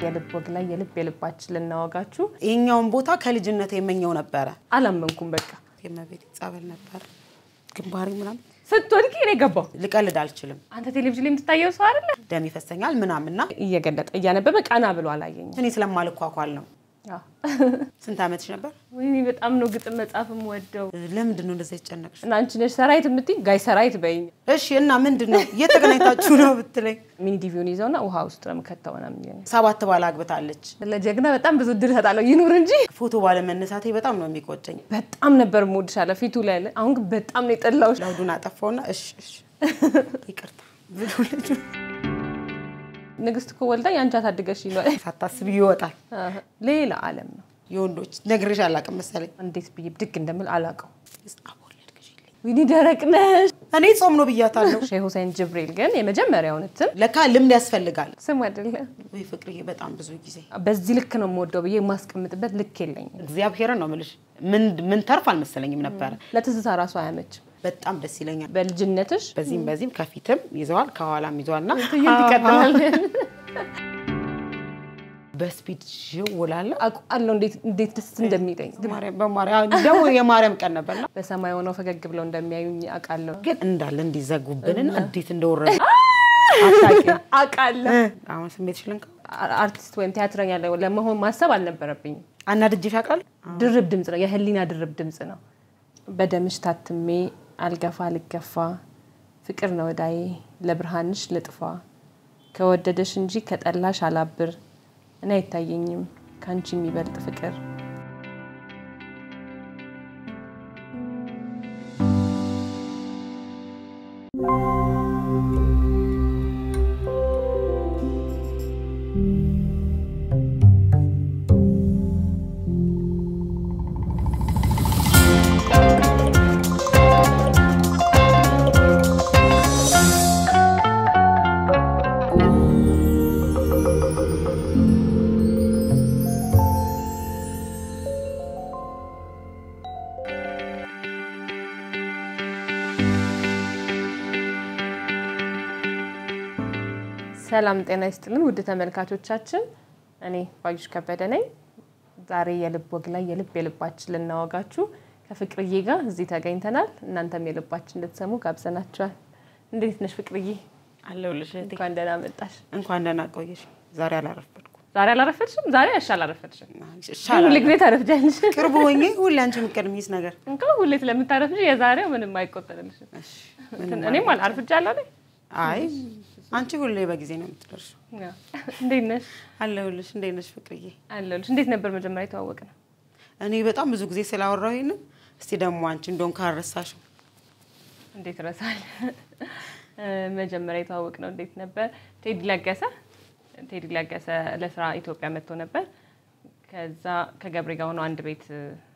የልብ ወግ ላይ የልብ የልባችን ልናወጋችሁ ይሄኛውን ቦታ ከልጅነት የመኘው ነበረ። አላመንኩም። በቃ የመቤት ጸበል ነበር ግንባሬ ምናምን ስትወድቂ እኔ ገባሁ። ልቀልድ አልችልም። አንተ ቴሌቪዥን ላይ የምትታየው ሰው አይደለ? ደም ይፈሰኛል ምናምንና እየገለጠ እያነበበ ቀና ብሎ አላየኝም። እኔ ስለማልኳኳል ነው። አዎ። ስንት ዓመትሽ ነበር? ወይኔ በጣም ነው ግጥም መጻፍም ወደው ለምንድን ነው እንደዛ የተጨነቅሽ? እና አንቺ ነሽ ሰራዊት የምትይ ጋይ ሰራዊት በይኝ። እሺ እና ምንድን ነው እየተገናኝታችሁ ነው ብትለኝ፣ ሚኒ ዲቪውን ይዘውና ውሃ ውስጥ ነው የምከተው ምናምን ይለኛል። ሰባት ባል አግብታለች። ለጀግና በጣም ብዙ እድል እሰጣለሁ ይኑር እንጂ ፎቶ ባለመነሳቴ በጣም ነው የሚቆጨኝ። በጣም ነበር የምወድሻለሁ ፊቱ ላይ ያለ። አሁን ግን በጣም ነው የጠላሁሽ። ለውዱን አጠፋውና እሺ እሺ ይቅርታ ብሎ ልጁ ንግስት እኮ ወልዳ የአንቺ አሳድገሽ ይሏል። ሳታስብ ይወጣል። ሌላ ዓለም ነው። የወንዶች ነግሬሽ አላውቅም መሰለኝ። እንዴት ብዬ ብድግ እንደምል አላውቀው። አቦለድክሽልኝ። ወይኔ ደረቅ ነሽ። እኔ ጾም ነው ብያታለሁ። ሼህ ሁሴን ጅብሪል ግን የመጀመሪያውን እትም ለካ ልምድ ያስፈልጋል። ስም አይደለ ወይ ፍቅርዬ፣ በጣም ብዙ ጊዜ በዚህ ልክ ነው የምወደው ብዬ የማስቀምጥበት ልክ የለኝም። እግዚአብሔርን ነው የምልሽ። ምን ምን ተርፍ አልመሰለኝም ነበረ። ለትዝታ ራሱ አያመችም። በጣም ደስ ይለኛል። በልጅነትሽ በዚህም በዚህም ከፊትም ይዘዋል ከኋላም ይዘዋል እና ትዕይንት ይቀጥላል። በስፒድ ውላለ አውቃለሁ እንዴት እንዴት ደስ እንደሚለኝ በማርያም ደግሞ የማርያም ቀን ነበርና በሰማይ ሆነው ፈገግ ብለው እንደሚያዩኝ አውቃለሁ ግን እንዳለ እንዲዘጉብንና እንዴት እንደወረደ አታውቂም። አውቃለሁ። አሁን ስሜትሽ ልንካ አርቲስት ወይም ቲያትረኛ ለመሆን ማሰብ አልነበረብኝም። አናድጄሽ አውቃለሁ። ድርብ ድምፅ ነው፣ የህሊና ድርብ ድምፅ ነው። በደምሽ ታትሜ አልገፋ ልገፋ ፍቅር ነው እዳዬ ለብርሃንሽ ልጥፋ ከወደደሽ እንጂ ከጠላሽ አላብር እኔ አይታየኝም ከአንቺ የሚበልጥ ፍቅር ሰላም ጤና ይስጥልን ውድ ተመልካቾቻችን፣ እኔ ባዩሽ ከበደ ነኝ። ዛሬ የልብ ወግ ላይ የልብ የልባችን ልናወጋችሁ ከፍቅርዬ ጋር እዚህ ተገኝተናል። እናንተም የልባችን እንድትሰሙ ጋብዘናችኋል። እንዴት ነሽ ፍቅርዬ? አለሁልሽ እህቴ። እንኳን ደህና መጣሽ። እንኳን ደህና ቆየሽ። ዛሬ አላረፈድኩም። ዛሬ አላረፈድሽም? ዛሬ ያሻ አላረፈድሽም። ይሻላል። ሁል ጊዜ ታረፍጃለሽ። ቅርብ ሆኜ ሁሌ አንቺ የምትቀድሚስ ነገር እንኳ ሁሌ ስለምታረፍጂ የዛሬው ምንም አይቆጠርልሽም። እሺ፣ ምንም እኔም አርፍጃለሁ አይደል? አይ አንቺ ሁሌ በጊዜ ነው የምትደርሺው። አዎ። እንዴት ነሽ? አለሁልሽ። እንዴት ነሽ ፍቅርዬ? አለሁልሽ። እንዴት ነበር መጀመሪያ የተዋወቅ ነው? እኔ በጣም ብዙ ጊዜ ስላወራሁ ይሄንን እስቲ ደግሞ አንቺ እንደውም ካረሳሽው እንዴት ረሳል? መጀመሪያ የተዋወቅ ነው እንዴት ነበር? ቴዲ ለገሰ ቴዲ ለገሰ ለስራ ኢትዮጵያ መጥቶ ነበር። ከዛ ከገብሬ ጋር ሆነው አንድ ቤት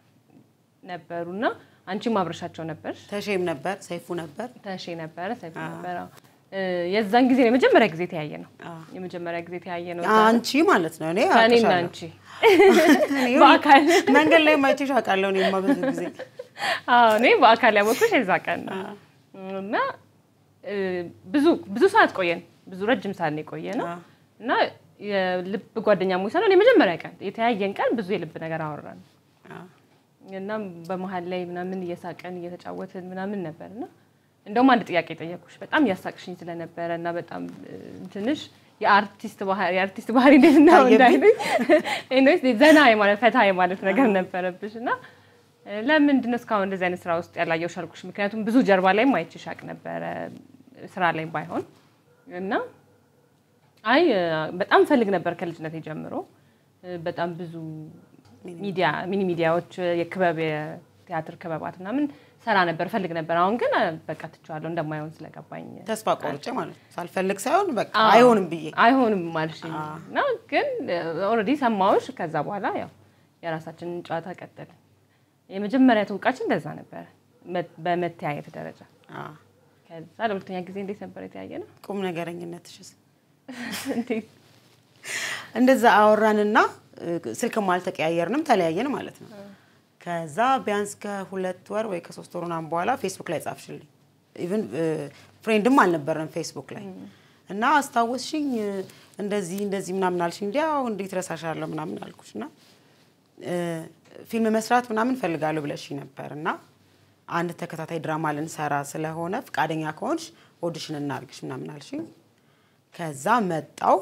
ነበሩና አንቺም አብረሻቸው ነበር። ተሼም ነበር፣ ሰይፉ ነበር። ተሼ ነበረ፣ ሰይፉ ነበረ። የዛን ጊዜ ነው የመጀመሪያ ጊዜ ተያየ ነው። አዎ። የመጀመሪያ ጊዜ ተያየ ነው አንቺ ማለት ነው። እኔ ከእኔና አውቅሻለሁ። አንቺ እኔ በአካል መንገድ ላይ ማይቼሽ አውቃለሁ። እኔማ ብዙ ጊዜ አዎ እኔ በአካል ያወቅኩሽ የዛ ቀን ነው። እና እ፣ ብዙ ብዙ ሰዓት ቆየን። ብዙ ረጅም ሰዓት ነው የቆየ ነው አዎ። እና የልብ ጓደኛሞች ሳይሆን የመጀመሪያ ቀን የተያየን ቀን ብዙ የልብ ነገር አወራን አዎ። እና በመሀል ላይ ምናምን እየሳቀን እየተጫወትን ምናምን ነበር እና እንደውም አንድ ጥያቄ ጠየኩሽ በጣም እያሳቅሽኝ ስለነበረ እና በጣም እ፣ ትንሽ የአርቲስት ባህሪ የአርቲስት ባህሪ እንዴት ነው ታየብኝ? እንዳይሉኝ ኤኒዌይስ ዘና የማለት ፈታ የማለት ነገር ነበረብሽ እና እ፣ ለምንድን ነው እስካሁን እንደዚህ አይነት ስራ ውስጥ ያላየሁሽ አልኩሽ። ምክንያቱም ብዙ ጀርባ ላይም አይቼሽ አውቅ ነበረ ስራ ላይ ባይሆን እና አይ እ፣ በጣም ፈልግ ነበር ከልጅነቴ ጀምሮ እ፣ በጣም ብዙ ሚዲያ ሚኒ ሚዲያዎች የክበብ የቲያትር ክበባት ምናምን ሰራ ነበር ፈልግ ነበር። አሁን ግን እ፣ በቃ ትቼዋለሁ እንደማይሆን ስለገባኝ ተስፋ ቆርጬ ማለት ነው። ሳልፈልግ ሳይሆን በቃ አይሆንም ብዬ አይሆንም ማለሽኝ እና ግን ኦልሬዲ ሰማሁሽ። ከዛ በኋላ ያው የራሳችንን ጨዋታ ቀጠልን። የመጀመሪያ ትውቃችን እንደዛ ነበረ መ- በመተያየት ደረጃ። አዎ። ከዛ ለሁለተኛ ጊዜ እንዴት ነበር የተያየ ነው? ቁም ነገረኝነትሽስ እንዴት እንደዛ አወራንና እ፣ ስልክም አልተቀያየርንም ተለያየን ማለት ነው። ከዛ ቢያንስ ከሁለት ወር ወይ ከሶስት ወር ምናምን በኋላ ፌስቡክ ላይ ጻፍሽልኝ። ኢቭን ፍሬንድም አልነበረም ፌስቡክ ላይ እና አስታወስሽኝ እንደዚህ እንደዚህ ምናምን አልሽኝ። እንዲያው እንዴት ረሳሻለሁ ምናምን አልኩሽ እና እ፣ ፊልም መስራት ምናምን ፈልጋለሁ ብለሽኝ ነበር እና አንድ ተከታታይ ድራማ ልንሰራ ስለሆነ ፈቃደኛ ከሆንሽ ኦዲሽን እናርግሽ ምናምን አልሽኝ። ከዛ መጣው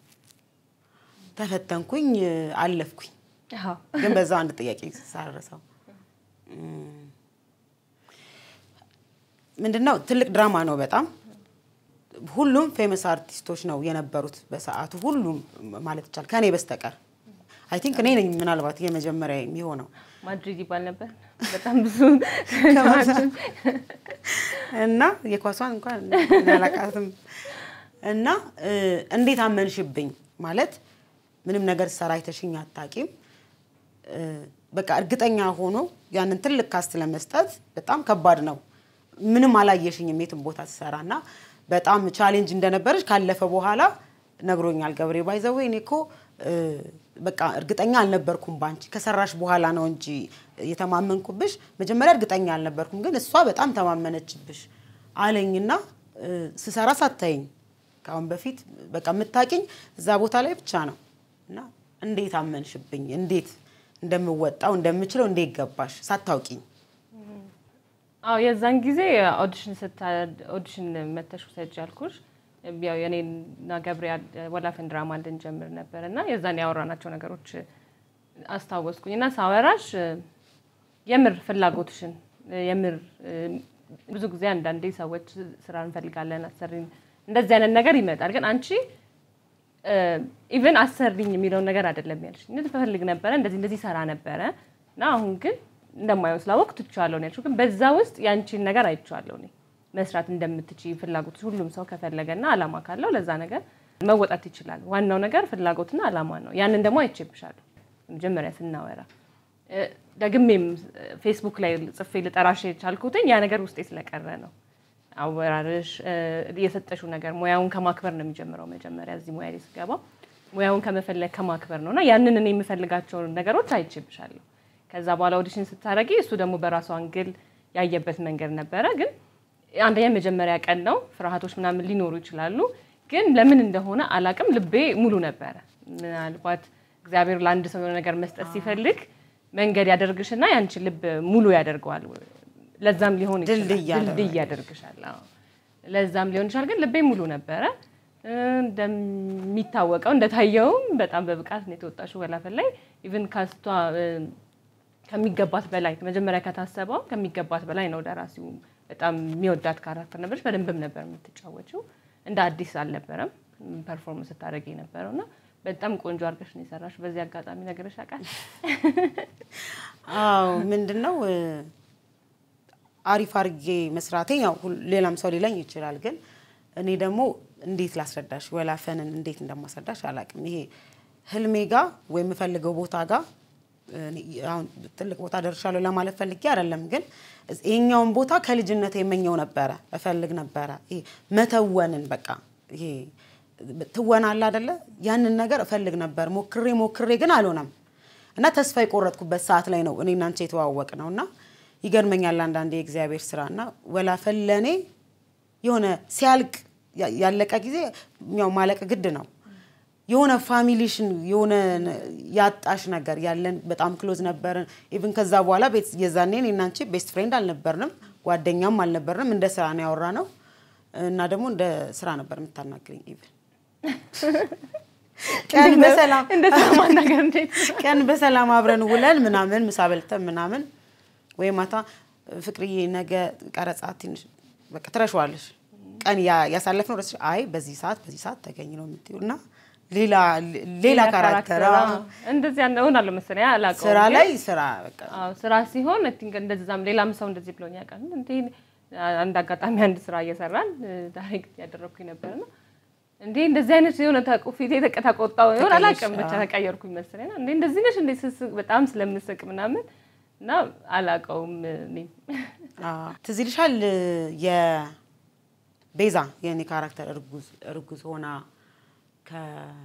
ተፈተንኩኝ፣ አለፍኩኝ። አዎ ግን በዛ አንድ ጥያቄ ሳረሰው ምንድነው ትልቅ ድራማ ነው በጣም ሁሉም ፌመስ አርቲስቶች ነው የነበሩት በሰዓቱ ሁሉም ማለት ይቻላል ከእኔ በስተቀር አይ ቲንክ እኔ ነኝ ምናልባት የመጀመሪያ የሚሆነው ማድሪድ ይባል ነበር። በጣም ብዙ እና የኳሷን እንኳን አላውቃትም። እና እ፣ እንዴት አመንሽብኝ ማለት ምንም ነገር ሰራ አይተሽኝ አታቂም። እ፣ በቃ እርግጠኛ ሆኖ ያንን ትልቅ ካስት ለመስጠት በጣም ከባድ ነው። ምንም አላየሽኝም የትም ቦታ ትሰራ እና በጣም ቻሌንጅ እንደነበረች ካለፈ በኋላ ነግሮኛል ገብሬ ባይዘዌ እኔ እኮ እ፣ በቃ እርግጠኛ አልነበርኩም ባንቺ ከሰራሽ በኋላ ነው እንጂ የተማመንኩብሽ መጀመሪያ እርግጠኛ አልነበርኩም ግን እሷ በጣም ተማመነችብሽ አለኝና እ፣ ስሰራ ሳታይኝ ከአሁን በፊት በቃ የምታቂኝ እዛ ቦታ ላይ ብቻ ነው እና እንዴት አመንሽብኝ እንዴት እንደምወጣው እንደምችለው እንዴት ገባሽ ሳታውቂኝ አዎ የዛን ጊዜ ኦዲሽን ስታ ኦዲሽን መተሽ ውሰጅ አልኩሽ። ያው የኔና ገብሬ ወላፈን ድራማ እንድንጀምር ነበር እና የዛን ያወራናቸው ነገሮች አስታወስኩኝ እና ሳወራሽ የምር ፍላጎትሽን የምር ብዙ ጊዜ አንዳንዴ ሰዎች ስራ እንፈልጋለን አሰሪን እንደዚህ አይነት ነገር ይመጣል። ግን አንቺ ኢቨን አሰሪኝ የሚለውን ነገር አይደለም ያልሽ ፈልግ ነበረ እንደዚህ እንደዚህ ሰራ ነበረ እና አሁን ግን እንደማየው ስላወቅ ትችዋለሁ ነው ያልሽው። ግን በዛ ውስጥ ያንቺን ነገር አይቼዋለሁ እኔ መስራት እንደምትችይ ፍላጎት ሁሉም ሰው ከፈለገና አላማ ካለው ለዛ ነገር መወጣት ይችላል። ዋናው ነገር ፍላጎትና አላማ ነው። ያንን ደግሞ አይቼብሻለሁ መጀመሪያ ስናወራ እ፣ ደግሜም ፌስቡክ ላይ ጽፌ ልጠራሽ የቻልኩትኝ ያ ነገር ውስጤ ስለቀረ ነው። አወራርሽ እ፣ የሰጠሽው ነገር ሙያውን ከማክበር ነው የሚጀምረው። መጀመሪያ እዚህ ሙያ ላይ ስገባ ሙያውን ከመፈለግ ከማክበር ነው እና ያንን እኔ የምፈልጋቸውን ነገሮች አይቼብሻለሁ። ከዛ በኋላ ኦዲሽን ስታደርጊ እሱ ደግሞ በራሱ አንግል ያየበት መንገድ ነበረ። ግን አንደኛ መጀመሪያ ቀን ነው፣ ፍርሃቶች ምናምን ሊኖሩ ይችላሉ። ግን ለምን እንደሆነ አላቅም፣ ልቤ ሙሉ ነበረ። ምናልባት እግዚአብሔር ለአንድ ሰው የሆነ ነገር መስጠት ሲፈልግ መንገድ ያደርግሽና ያንቺ ልብ ሙሉ ያደርገዋል። ለዛም ሊሆን ይችላል ድልድይ ያደርጋል። ድልድይ ያደርግሻል። አዎ። ለዛም ሊሆን ይችላል። ግን ልቤ ሙሉ ነበረ። እንደሚታወቀው እንደታየውም በጣም በብቃት ነው የተወጣሽው ወላፈን ላይ ኢቭን ካስቷ ከሚገባት በላይ መጀመሪያ ከታሰበው ከሚገባት በላይ ነው። ደራሲው በጣም የሚወዳት ካራክተር ነበረች። በደንብም ነበር የምትጫወችው። እንደ አዲስ አልነበረም ፐርፎርመንስ ስታደርግ የነበረው እና በጣም ቆንጆ አድርገሽ ነው የሰራሽ። በዚህ አጋጣሚ ነገርሽ ያውቃል። አዎ ምንድን ነው እ፣ አሪፍ አርጌ መስራቴ ያው ሁል- ሌላም ሰው ሊለኝ ይችላል። ግን እኔ ደግሞ እንዴት ላስረዳሽ ወላፈንን እንዴት እንደማስረዳሽ አላውቅም። ይሄ ህልሜ ጋ ወይ የምፈልገው ቦታ ጋ እኔ አሁን ትልቅ ቦታ ደርሻለሁ ለማለት ፈልጌ አይደለም። ግን ይሄኛውን ቦታ ከልጅነት የመኘው ነበረ እፈልግ ነበረ። ይሄ መተወንን በቃ ይሄ ትወና አለ አይደለ? ያንን ነገር እፈልግ ነበር። ሞክሬ ሞክሬ ግን አልሆነም እና ተስፋ የቆረጥኩበት ሰዓት ላይ ነው እኔና አንቺ የተዋወቅ ነው እና ይገርመኛል አንዳንዴ የእግዚአብሔር ስራ እና ወላፈን ለእኔ የሆነ ሲያልቅ ያ- ያለቀ ጊዜ ያው ማለቅ ግድ ነው። የሆነ ፋሚሊሽን የሆነ ነ- ያጣሽ ነገር ያለን በጣም ክሎዝ ነበርን። ኢቭን ከዛ በኋላ ቤት የዛኔ እኔና አንቺ ቤስት ፍሬንድ አልነበርንም፣ ጓደኛም አልነበርንም። እንደ ስራ ነው ያወራ ነው እና ደግሞ እንደ ስራ ነበር የምታናግረኝ ኢቭን ቀን በሰላም እንደ ሰማን ነገር እንዴት ቀን በሰላም አብረን ውለን ምናምን ምሳ በልተን ምናምን ወይ ማታ ፍቅርዬ ነገ ቀረጻ ትንሽ በቃ ትረሸዋለሽ። ቀን ያ- ያሳለፍነው ረስ አይ በዚህ ሰዓት በዚህ ሰዓት ተገኝ ነው የምትይው እና ሌላ ሌላ ካራክተር አዎ። እንደዚህ ያን እሆናለሁ መሰለኝ አላውቀውም። ስራ ግን ላይ ስራ በቃ አዎ ስራ ሲሆን አይ ቲንክ እንደዛም ሌላም ሰው እንደዚህ ብሎኝ ያውቃል። እንዴ አንድ አጋጣሚ አንድ ስራ እየሰራን ዳይሬክት ያደረግኩኝ ነበርና እንዴ እንደዚህ አይነት የሆነ ተቆ ፊቴ ተቀ ተቆጣው ይሆን አላውቅም፣ ብቻ ተቀየርኩኝ መሰለኝ። እና እንዴ እንደዚህ ነሽ እንዴ ስስቅ በጣም ስለምስቅ ምናምን እና አላውቀውም እኔም አዎ። ትዝ ይልሻል የቤዛ የኔ ካራክተር እርጉዝ እርጉዝ ሆና ከ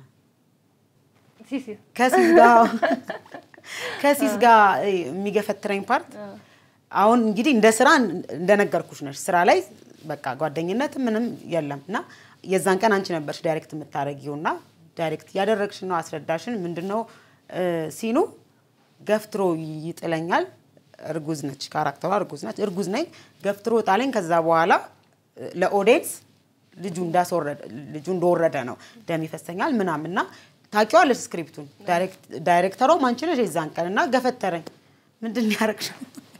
ሲሲ ከሲስ ጋር ከሲስ ጋር የሚገፈትረኝ ፓርት አሁን እንግዲህ እንደ ስራ እንደነገርኩሽ ነሽ። ስራ ላይ በቃ ጓደኝነት ምንም የለም እና የዛን ቀን አንቺ ነበርሽ ዳይሬክት የምታደርጊው እና ዳይሬክት እያደረግሽ ነው። አስረዳሽን ምንድነው እ፣ ሲኑ ገፍትሮ ይጥለኛል። እርጉዝ ነች፣ ካራክተሯ እርጉዝ ነች። እርጉዝ ነኝ፣ ገፍትሮ ጣለኝ። ከዛ በኋላ እ፣ ለኦዲየንስ ልጁ እንዳስወረደ ልጁ እንደወረደ ነው ደም ይፈሰኛል ምናምን እና ታውቂዋለሽ ስክሪፕቱን። ዳይሬክት- ዳይሬክተሯም አንቺ ነሽ የዛን ቀን እና ገፈተረኝ። ምንድን ነው ያደረግሽው?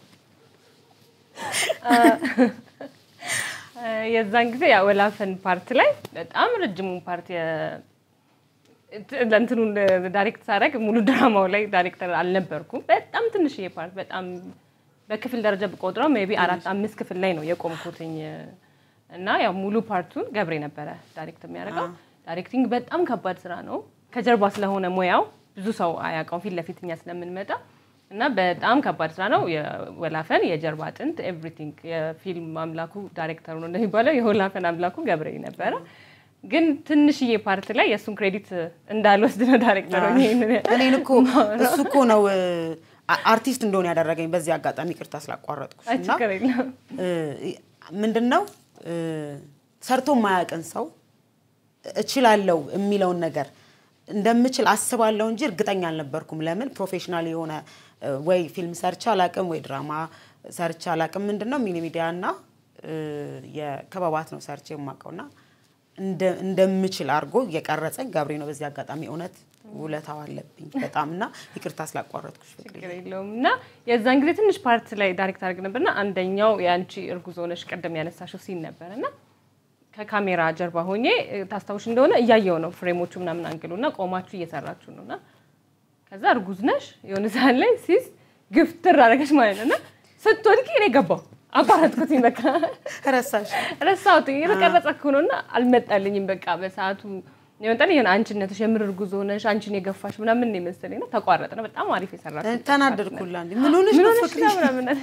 የዛን ጊዜ ያው ወላፈን ፓርት ላይ በጣም ረጅሙን ፓርት የ- ለእንትኑን ዳይሬክት ሳደርግ ሙሉ ድራማው ላይ ዳይሬክተር አልነበርኩም። በጣም ትንሽዬ ፓርት በጣም በክፍል ደረጃ ብቆጥረው ሜይ ቢ አራት አምስት ክፍል ላይ ነው የቆምኩትኝ እና ያው ሙሉ ፓርቱን ገብሬ ነበረ ዳይሬክት የሚያደርገው። ዳይሬክቲንግ በጣም ከባድ ስራ ነው። ከጀርባ ስለሆነ ሙያው ብዙ ሰው አያውቀውም ፊት ለፊት እኛ ስለምንመጣ እና በጣም ከባድ ስራ ነው። የወላፈን የጀርባ አጥንት ኤቭሪቲንግ የፊልም አምላኩ ዳይሬክተሩ ነው እንደሚባለው የወላፈን አምላኩ ገብሬ ነበረ። ግን ትንሽዬ ፓርት ላይ የእሱን ክሬዲት እንዳልወስድ ነው ዳይሬክተሩ ይሄንን እኔን እኮ እሱ እኮ ነው እ፣ አ- አርቲስት እንደሆነ ያደረገኝ። በዚህ አጋጣሚ ቅርታ ስላቋረጥኩሽ እና ችግር የለም። ምንድን ነው እ፣ ሰርቶ የማያውቅን ሰው እችላለሁ የሚለውን ነገር እንደምችል አስባለሁ እንጂ እርግጠኛ አልነበርኩም። ለምን ፕሮፌሽናል የሆነ እ፣ ወይ ፊልም ሰርቼ አላቅም ወይ ድራማ ሰርቼ አላቅም። ምንድን ነው ሚኒ ሚዲያ እና እ፣ የክበባት ነው ሰርቼ የማውቀውና እንደ- እንደምችል አድርጎ የቀረጸኝ ገብሬ ነው። በዚህ አጋጣሚ እውነት ውለታው አለብኝ በጣም እና ይቅርታ ስላቋረጥኩሽ ፍቅሬ። ችግር የለውም እና የዛን ጊዜ ትንሽ ፓርት ላይ ዳይሬክት አድርግ ነበርና አንደኛው የአንቺ እርጉዝ ሆነሽ ቀደም ያነሳሽው ሲን ነበር እና ከካሜራ ጀርባ ሆኜ እ፣ ታስታውሽ እንደሆነ እያየው ነው ፍሬሞቹ ምናምን አንግሉ እና ቆማችሁ እየሰራችሁ ነው እና ከዛ እርጉዝ ነሽ የሆነ ሰዓት ላይ ሲስ ግፍትር አደረገች ማለት ነው እና ስትወድቂ እኔ ገባው አቋረጥኩትኝ በቃ ረሳሽ ረሳሁት የተቀረጸ እኮ ነው እና አልመጣልኝም በቃ በሰዓቱ የመጣልኝ የሆነ አንቺነትሽ የምር እርጉዝ ሆነሽ አንቺን የገፋሽ ምናምን ነው የመሰለኝ እና ተቋረጠ ነው በጣም አሪፍ የሰራችው ተናደድኩላ እንዲ ምን ሆነሽ ምን ነው ሆነሽ ፍቅሬ? ነው ምናምን አለ።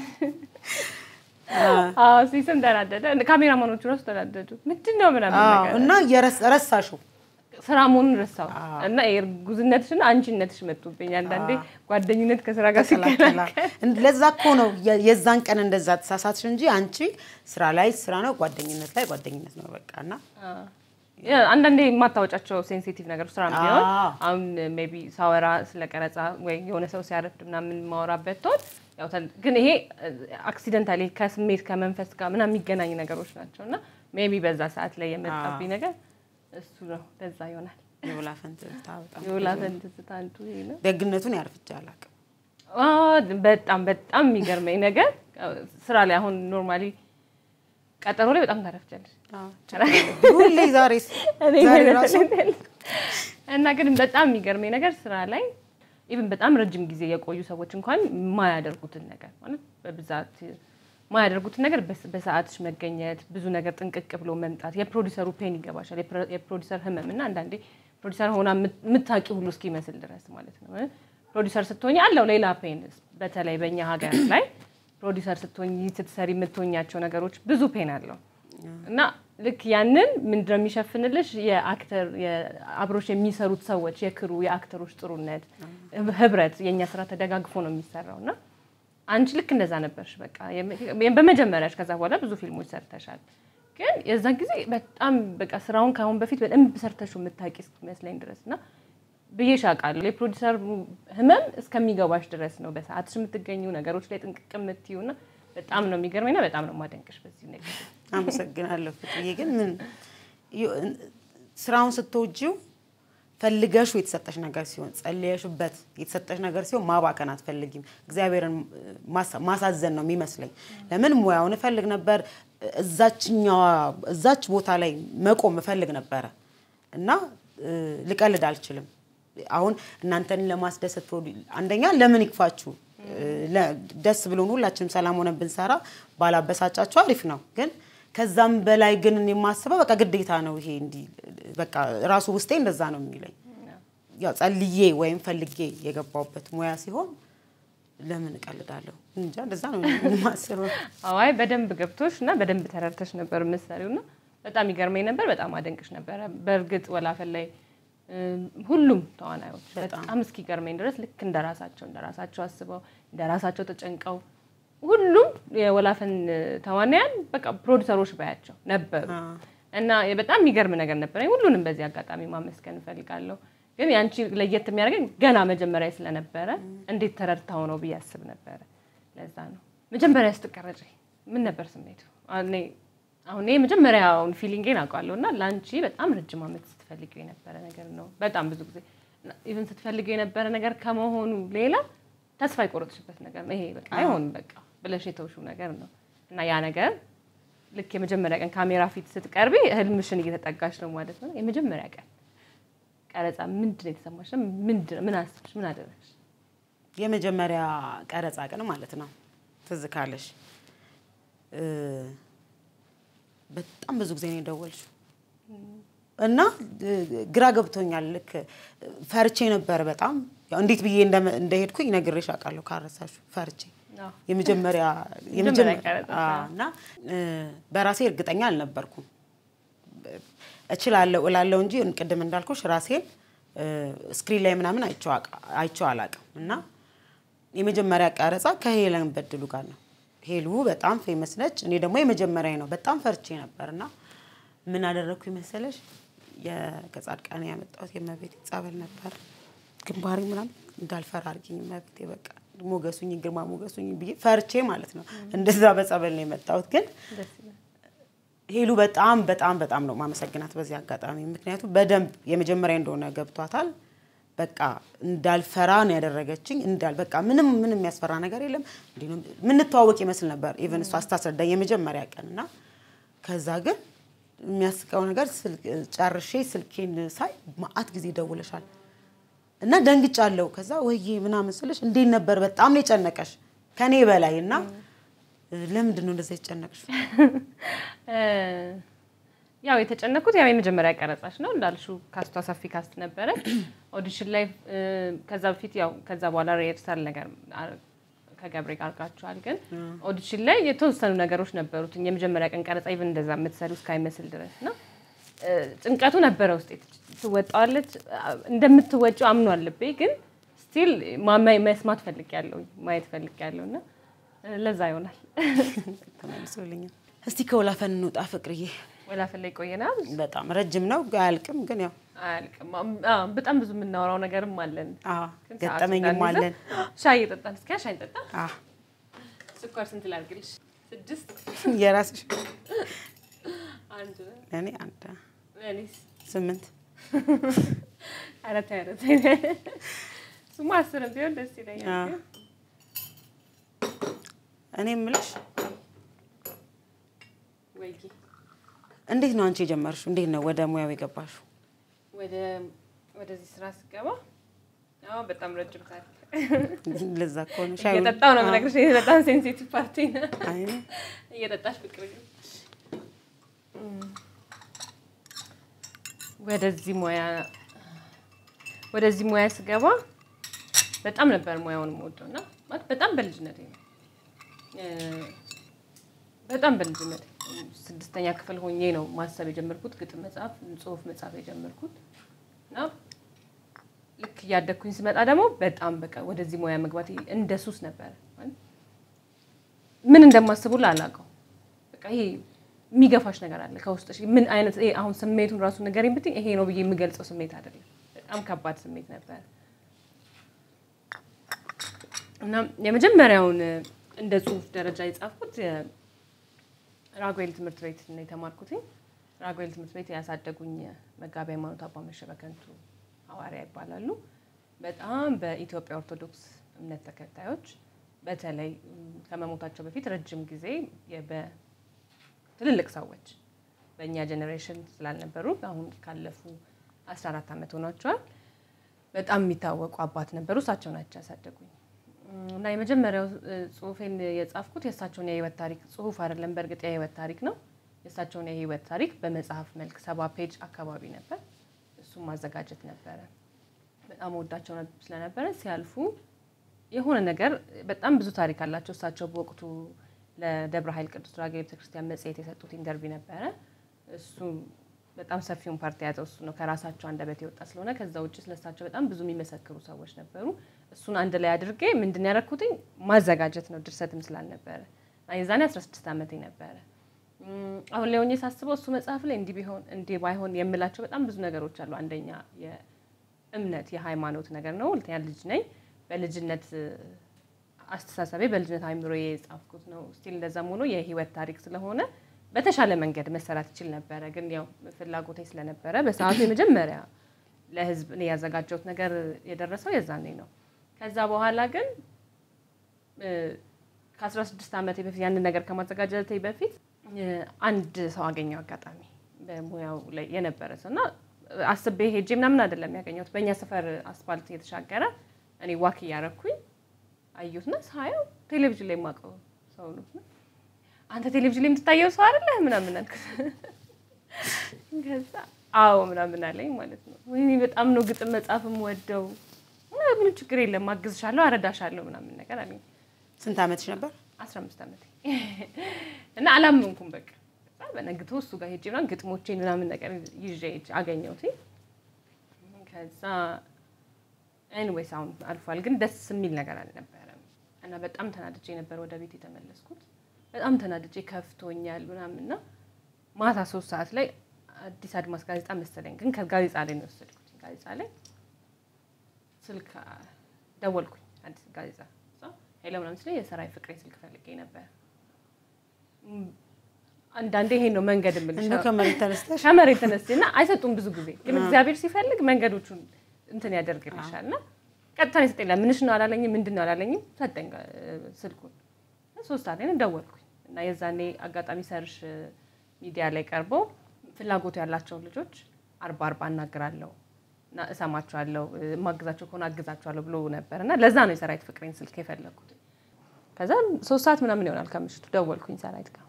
አዎ ሲስም ተናደደ ካሜራማኖቹ ራሱ ተናደዱ ምንድን ነው ምናምን አዎ፣ ነገር እና የረስ- ረሳሽው ስራ መሆኑን ረሳው እና የእርጉዝነትሽና አንቺነትሽ መጡብኝ አንዳንዴ ጓደኝነት ከስራ ጋር ተቀላቀላ ሲቀላቀል ለዛ እኮ ነው የ- የዛን ቀን እንደዛ ተሳሳትሽ እንጂ አንቺ ስራ ላይ ስራ ነው፣ ጓደኝነት ላይ ጓደኝነት ነው በቃ እና ያ፣ አንዳንዴ የማታወጫቸው ሴንሲቲቭ ነገሮች ስራ ቢሆን አዎ። አሁን ሜይ ቢ ሳወራ ስለ ቀረጻ ወይ የሆነ ሰው ሲያረፍድ ምናምን ማወራበት ትሆን ያው ተል- ግን ይሄ አክሲደንታሊ ከስሜት ከመንፈስ ጋር ምናምን የሚገናኝ ነገሮች ናቸው እና ሜይ ቢ በዛ ሰዓት ላይ የመጣብኝ ነገር እሱ ነው። ለዛ ይሆናል የወላፈን ትዝታ በጣም የወላፈን ትዝታ አንዱ ይሄ ነው። ደግነቱን ያርፍጃ አላውቅም። አዎ፣ በጣም በጣም የሚገርመኝ ነገር ስራ ላይ አሁን ኖርማሊ ቀጠሮ ላይ በጣም ታረፍጃለሽ ሁሌ ዛሬስ እኔ ዛሬ ራሱ እና ግን በጣም የሚገርመኝ ነገር ስራ ላይ ኢቭን በጣም ረጅም ጊዜ የቆዩ ሰዎች እንኳን የማያደርጉትን ነገር ማለት በብዛት የማያደርጉትን ነገር በስ- በሰዓትሽ መገኘት፣ ብዙ ነገር ጥንቅቅ ብሎ መምጣት፣ የፕሮዲሰሩ ፔን ይገባሻል፣ የፕሮ- የፕሮዲሰር ህመም እና አንዳንዴ ፕሮዲሰር ሆና የምታውቂ ሁሉ እስኪመስል ድረስ ማለት ነው። ፕሮዲሰር ስትሆኝ አለው ሌላ ፔን፣ በተለይ በእኛ ሀገር ላይ ፕሮዲሰር ስትሆኝ ስትሰሪ የምትሆኛቸው ነገሮች ብዙ ፔን አለው እና ልክ ያንን ምንድነው የሚሸፍንልሽ የአክተር የአብሮሽ የሚሰሩት ሰዎች የክሩ የአክተሮች ጥሩነት ህብረት የእኛ ስራ ተደጋግፎ ነው የሚሰራው እና አንቺ ልክ እንደዛ ነበርሽ በቃ የመ- በመጀመሪያሽ ከዛ በኋላ ብዙ ፊልሞች ሰርተሻል ግን የዛን ጊዜ በጣም በቃ ስራውን ከአሁን በፊት በደንብ ሰርተሽው የምታውቂ እስኪመስለኝ ድረስ እና ብዬሽ አውቃለሁ የፕሮዲሰር ህመም እስከሚገባሽ ድረስ ነው በሰዓትሽ የምትገኙ ነገሮች ላይ ጥንቅቅ የምትዩ እና በጣም ነው የሚገርመኝና በጣም ነው የማደንቅሽ በዚህ ነገር አመሰግናለሁ ፍቅርዬ። ግን ምን ዩ- ስራውን ስትወጂው ፈልገሹ የተሰጠሽ ነገር ሲሆን ጸልየሽበት የተሰጠሽ ነገር ሲሆን ማባከን አትፈልጊም። እግዚአብሔርን ማሳ- ማሳዘን ነው የሚመስለኝ። ለምን ሙያውን እፈልግ ነበር፣ እዛችኛዋ እዛች ቦታ ላይ መቆም እፈልግ ነበረ እና እ፣ ልቀልድ አልችልም። አሁን እናንተን ለማስደሰት ፕሮዲ- አንደኛ ለምን ይክፋችሁ እ፣ ለ- ደስ ብሎን ሁላችንም ሰላም ሆነን ብንሰራ ባላበሳጫችሁ አሪፍ ነው። ግን ከዛም በላይ ግን እኔ የማስበው በቃ ግዴታ ነው ይሄ እንዲህ በቃ ራሱ ውስጤ እንደዛ ነው የሚለኝ። ያው ጸልዬ ወይም ፈልጌ የገባሁበት ሙያ ሲሆን ለምን እቀልዳለሁ? እንጃ እንደዛ ነው የማስበው። አዋይ በደንብ ገብቶሽ እና በደንብ ተረድተሽ ነበር የምትሰሪው እና በጣም ይገርመኝ ነበር። በጣም አደንቅሽ ነበረ። በእርግጥ ወላፈን ላይ እም፣ ሁሉም ተዋናዮች በጣም እስኪገርመኝ ድረስ ልክ እንደራሳቸው እንደራሳቸው አስበው እንደራሳቸው ተጨንቀው ሁሉም የወላፈን ተዋናያን በቃ ፕሮዲሰሮች ባያቸው ነበሩ እና በጣም የሚገርም ነገር ነበረኝ። ሁሉንም በዚህ አጋጣሚ ማመስገን እፈልጋለሁ። ግን ያንቺ ለየት የሚያደርገኝ ገና መጀመሪያ ስለነበረ እንዴት ተረድታው ነው ብዬ አስብ ነበረ። ለዛ ነው መጀመሪያ ስትቀረጭ ምን ነበር ስሜቱ? እኔ አሁን እኔ መጀመሪያውን ፊሊንጌን አውቃለሁ እና ለአንቺ በጣም ረጅም ዓመት ስትፈልጊው የነበረ ነገር ነው። በጣም ብዙ ጊዜ ኢቨን ስትፈልጊው የነበረ ነገር ከመሆኑ ሌላ ተስፋ የቆረጥሽበት ነገር ነው። ይሄ በቃ አይሆንም በቃ ብለሽ የተውሽው ነገር ነው እና ያ ነገር ልክ የመጀመሪያ ቀን ካሜራ ፊት ስትቀርቢ ህልምሽን እየተጠጋሽ ነው ማለት ነው። የመጀመሪያ ቀን ቀረጻ ምንድን ነው የተሰማሽ? ምንድን ምን አስብሽ? ምን አደረግሽ? የመጀመሪያ ቀረጻ ቀን ማለት ነው። ትዝ ካለሽ በጣም ብዙ ጊዜ ነው የደወልሽው እና ግራ ገብቶኛል። ልክ ፈርቼ ነበር በጣም ያው እንዴት ብዬ እንደሄድኩኝ ነግሬሽ አውቃለሁ ካረሳሽው ፈርቼ የመጀመሪያ እና በራሴ እርግጠኛ አልነበርኩም። እችላለሁ እላለሁ እንጂ ቅድም እንዳልኩሽ ራሴን ስክሪን ላይ ምናምን አይቼው አላውቅም። እና የመጀመሪያ ቀረጻ ከሄለን በድሉ ጋር ነው። ሄሉ በጣም ፌመስ ነች። እኔ ደግሞ የመጀመሪያ ነው። በጣም ፈርቼ ነበር እና ምን አደረግኩ መሰለሽ? ከጻድቃኔ ያመጣሁት የእመቤቴ ጸበል ነበር። ግንባሬ ምናምን እንዳልፈራ አድርጊኝ እመቤቴ በቃ ሞገሱኝ ግርማ ሞገሱኝ ብዬ ፈርቼ ማለት ነው። እንደዛ በጸበል ነው የመጣሁት። ግን ሄሉ በጣም በጣም በጣም ነው ማመሰግናት በዚህ አጋጣሚ። ምክንያቱም በደንብ የመጀመሪያ እንደሆነ ገብቷታል። በቃ እንዳልፈራ ነው ያደረገችኝ። እንዳል በቃ ምንም ምንም የሚያስፈራ ነገር የለም። እንዲህ ነው የምንተዋወቅ ይመስል ነበር ኢቨን እሷ ስታስረዳኝ የመጀመሪያ ቀን እና ከዛ ግን የሚያስቀው ነገር ጨርሼ ስልኬን ሳይ ማአት ጊዜ ደውለሻል እና ደንግጫለሁ። ከዛ ወይዬ ምናምን ስልሽ እንዴት ነበር? በጣም ነው የጨነቀሽ ከኔ በላይ እና ለምንድን ነው እንደዛ የተጨነቅሽ? ያው የተጨነኩት ያው የመጀመሪያ ቀረጻሽ ነው እንዳልሽው፣ ካስቷ ሰፊ ካስት ነበረ ኦዲሽን ላይ። ከዛ በፊት ያው ከዛ በኋላ ሪሄርሳል ነገር ከገብሬ ጋር አድርጋችኋል። ግን ኦዲሽን ላይ የተወሰኑ ነገሮች ነበሩት የመጀመሪያ ቀን ቀረጻ ኢቭን እንደዛ የምትሰሪው እስካይመስል ድረስ እና ጭንቀቱ ነበረ ውስጥ ትወጣዋለች እንደምትወጪው አምኗል ልቤ። ግን ስቲል መስማት ፈልጊያለሁ ማየት ፈልጊያለሁ እና ለዛ ይሆናል ተመልሶልኛል። እስቲ ከወላፈን እንውጣ ፍቅርዬ። ወላፈን ላይ ቆየናል። በጣም ረጅም ነው አያልቅም፣ ግን ያው አያልቅም። በጣም ብዙ የምናወራው ነገርም አለን፣ ገጠመኝም አለን። ሻይ እየጠጣን እስኪ ሻይ እንጠጣ። አዎ፣ ስኳር ስንት ላድርግልሽ? ስድስት የራስሽ አንድ እኔ አንድ እኔስ ስምንት ኧረ ተይ ኧረ ተይ። እሱማ አስርም ቢሆን ደስ ይለኛል። ግን እኔ የምልሽ ወይ እንዴት ነው አንቺ የጀመርሽው? እንዴት ነው ወደ ሙያው የገባሽው? ወደ ወደዚህ ስራ ስገባ አዎ በጣም ረጅም ታሪክ ለዛ እኮ ነው እየጠጣሁ ነው የምነግርሽ። ይሄ በጣም ሴንሲቲቭ ፓርቲ ነው። አይ እየጠጣሽ ፍቅር ግን ወደዚህ ሙያ ወደዚህ ሙያ ስገባ በጣም ነበር ሙያውን የምወደው እና ማለት በጣም በልጅነቴ ነው በጣም በልጅነቴ ስድስተኛ ክፍል ሆኜ ነው ማሰብ የጀመርኩት፣ ግጥም መጽሐፍ፣ ጽሁፍ መጽሐፍ የጀመርኩት እና ልክ እያደግኩኝ ስመጣ ደግሞ በጣም በቃ ወደዚህ ሙያ መግባት እንደ ሱስ ነበረ። ምን እንደማስቡ አላውቀው። በቃ ይሄ የሚገፋሽ ነገር አለ ከውስጥሽ። ምን አይነት ይሄ አሁን ስሜቱን ራሱ ንገሪኝ ብትይ ይሄ ነው ብዬ የምገልጸው ስሜት አይደለም። በጣም ከባድ ስሜት ነበር እና የመጀመሪያውን እንደ ጽሁፍ ደረጃ የጻፍኩት ራጉኤል ትምህርት ቤት ነው የተማርኩትኝ። ራጉኤል ትምህርት ቤት ያሳደጉኝ መጋቢ ሃይማኖት አባ መሸ በከንቱ ሐዋርያ ይባላሉ። በጣም በኢትዮጵያ ኦርቶዶክስ እምነት ተከታዮች በተለይ ከመሞታቸው በፊት ረጅም ጊዜ በትልልቅ ሰዎች በእኛ ጄኔሬሽን ስላልነበሩ አሁን ካለፉ 14 ዓመት ሆኗቸዋል። በጣም የሚታወቁ አባት ነበሩ። እሳቸው ናቸው ያሳደጉኝ እና የመጀመሪያው ጽሁፌን የጻፍኩት የእሳቸውን የህይወት ታሪክ ጽሁፍ አይደለም፣ በእርግጥ የህይወት ታሪክ ነው። የእሳቸውን የህይወት ታሪክ በመጽሐፍ መልክ ሰባ ፔጅ አካባቢ ነበር። እሱም ማዘጋጀት ነበረ። በጣም ወዳቸው ስለነበረ ሲያልፉ የሆነ ነገር በጣም ብዙ ታሪክ አላቸው። እሳቸው በወቅቱ ለደብረ ኃይል ቅዱስ ራጌል ቤተክርስቲያን መጽሔት የሰጡት ኢንተርቪው ነበረ። እሱ በጣም ሰፊውን ፓርቲ የያዘው እሱ ነው። ከራሳቸው አንደበት የወጣ ስለሆነ ከዛ ውጭ ስለሳቸው በጣም ብዙ የሚመሰክሩ ሰዎች ነበሩ። እሱን አንድ ላይ አድርጌ ምንድን ያደረኩትኝ ማዘጋጀት ነው። ድርሰትም ስላልነበረ የዛኔ 16 ዓመቴ ነበረ። አሁን ላይ ሆኜ ሳስበው እሱ መጽሐፍ ላይ እንዲህ ቢሆን እንዲህ ባይሆን የምላቸው በጣም ብዙ ነገሮች አሉ። አንደኛ የእምነት የሃይማኖት ነገር ነው። ሁለተኛ ልጅ ነኝ። በልጅነት አስተሳሰቤ በልጅነት አይምሮ የጻፍኩት ነው። ስቲል እንደዛም ሆኖ የህይወት ታሪክ ስለሆነ በተሻለ መንገድ መሰራት ይችል ነበረ። ግን ያው ፍላጎቴ ስለነበረ በሰዓቱ የመጀመሪያ ለህዝብ እኔ ያዘጋጀሁት ነገር የደረሰው የዛኔ ነው። ከዛ በኋላ ግን ከ16 ዓመቴ በፊት ያንን ነገር ከማዘጋጀቴ በፊት አንድ ሰው አገኘው አጋጣሚ በሙያው ላይ የነበረ ሰው እና አስቤ ሄጄ ምናምን አይደለም ያገኘሁት። በእኛ ሰፈር አስፋልት እየተሻገረ እኔ ዋክ እያረኩኝ አየሁትና ሳየው ቴሌቪዥን ላይ የማውቀው ሰው ነው። አንተ ቴሌቪዥን ላይ የምትታየው ሰው አይደለህ ምናምን አልኩት። ከዛ አዎ ምናምን አለኝ ማለት ነው። ወይኔ በጣም ነው ግጥም መጻፍም ወደው ምንም ችግር የለም አግዝሻለሁ፣ አረዳሻለሁ ምናምን ነገር አለኝ። ስንት ዓመትሽ ነበር? አስራ አምስት ዓመቴ እና አላመንኩም። በቃ በነግቶ እሱ ጋር ሄጄ ምናምን ግጥሞቼን ምናምን ነገር ይዤ ሄጄ አገኘሁት። ከዛ ኤኒዌይስ አሁን አልፏል፣ ግን ደስ የሚል ነገር አልነበረም እና በጣም ተናድጄ ነበር ወደ ቤት የተመለስኩት። በጣም ተናድጄ ከፍቶኛል ምናምን እና ማታ ሶስት ሰዓት ላይ አዲስ አድማስ ጋዜጣ መሰለኝ፣ ግን ከጋዜጣ ላይ ነው የወሰድኩት። ጋዜጣ ላይ ስልክ ደወልኩኝ። አዲስ ጋዜጣ ሄሎ ምናምን ስለ የሰራይ ፍቅሬ ስልክ ፈልጌ ነበር። አንዳንዴ ይሄን ነው መንገድ የምልሽ እንደው ከመሬት ተነስተሽ ከመሬት ተነስቼ እና አይሰጡም ብዙ ጊዜ ግን እግዚአብሔር ሲፈልግ መንገዶቹን እንትን ያደርግልሻል። እና ቀጥታ ነው የሰጠኝ። ምንሽ ነው አላለኝም፣ ምንድን ነው አላለኝም። ሰጠኝ ስልኩን። ሶስት ሰዓት ላይ ደወልኩኝ እና የዛኔ አጋጣሚ ሰርሽ ሚዲያ ላይ ቀርበው ፍላጎቱ ያላቸውን ልጆች አርባ አርባ አናግራለሁ እና እሰማቸዋለሁ፣ የማግዛቸው ከሆነ አግዛቸዋለሁ ብሎ ነበር እና ለዛ ነው የሰራዊት ፍቅሬን ስልክ የፈለግኩት። ከዛ ሶስት ሰዓት ምናምን ይሆናል ከምሽቱ ደወልኩኝ ሰራዊት ጋር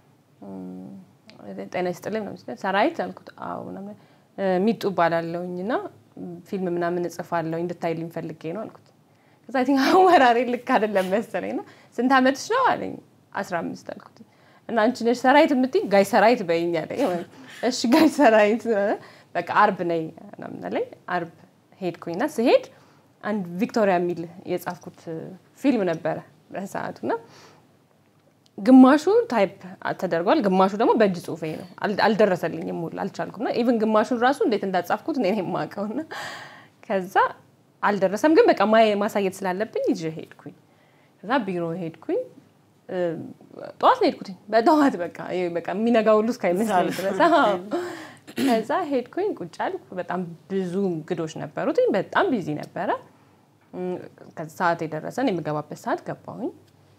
ጤና ይስጥልኝ ነው ምስል ሰራዊት አልኩት። አዎ ምናምን ሚጡ እባላለሁኝ እና ፊልም ምናምን እጽፋለሁ እንድታይልኝ ፈልጌ ነው አልኩት። ከዛ አይ ቲንክ አወራሬ ልክ አይደለም መሰለኝ እና ስንት ዓመትሽ ነው አለኝ። አስራ አምስት አልኩት እና አንቺ ነሽ ሰራዊት የምትይኝ? ጋይ ሰራዊት በይኝ አለኝ። እሺ ጋይ ሰራዊት በቃ አርብ ነይ ምናምን አለኝ። አርብ ሄድኩኝና ስሄድ አንድ ቪክቶሪያ የሚል የጻፍኩት ፊልም ነበረ በሰዓቱ እና ግማሹ ታይፕ ተደርጓል፣ ግማሹ ደግሞ በእጅ ጽሁፌ ነው። አልደረሰልኝም ሁሉ አልቻልኩም። እና ኢቭን ግማሹን ራሱ እንዴት እንዳጻፍኩት እኔ የማውቀው እና ከዛ አልደረሰም፣ ግን በቃ ማሳየት ስላለብኝ ይዤ ሄድኩኝ። ከዛ ቢሮ ሄድኩኝ። ጠዋት ነው ሄድኩትኝ፣ በጠዋት በቃ በቃ የሚነጋ ሁሉ እስካይመስለኝ ድረስ ከዛ ሄድኩኝ። ቁጭ አልኩ። በጣም ብዙ እንግዶች ነበሩትኝ። በጣም ቢዚ ነበረ። ከዛ ሰዓት የደረሰን የምገባበት ሰዓት ገባሁኝ።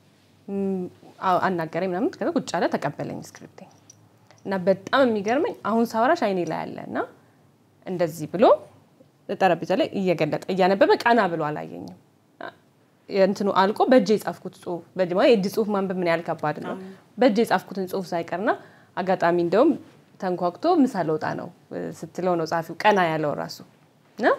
አናገረኝ ምናምን ከዛ ቁጭ አለ ተቀበለኝ ስክሪፕቴ እና በጣም የሚገርመኝ አሁን ሳወራሽ አይኔ ላይ አለ እና እንደዚህ ብሎ ጠረጴዛ ላይ እየገለጠ እያነበበ ቀና ብሎ አላየኝም። እንትኑ አልቆ በእጅ የጻፍኩት ጽሁፍ በእጅ ማለት የእጅ ጽሁፍ ማንበብ ምን ያህል ከባድ ነው። በእጅ የጻፍኩትን ጽሁፍ ሳይቀርና አጋጣሚ እንደውም ተንኳኩቶ ምሳ ልወጣ ነው ስትለው ነው ጸሐፊው ቀና ያለው ራሱ እና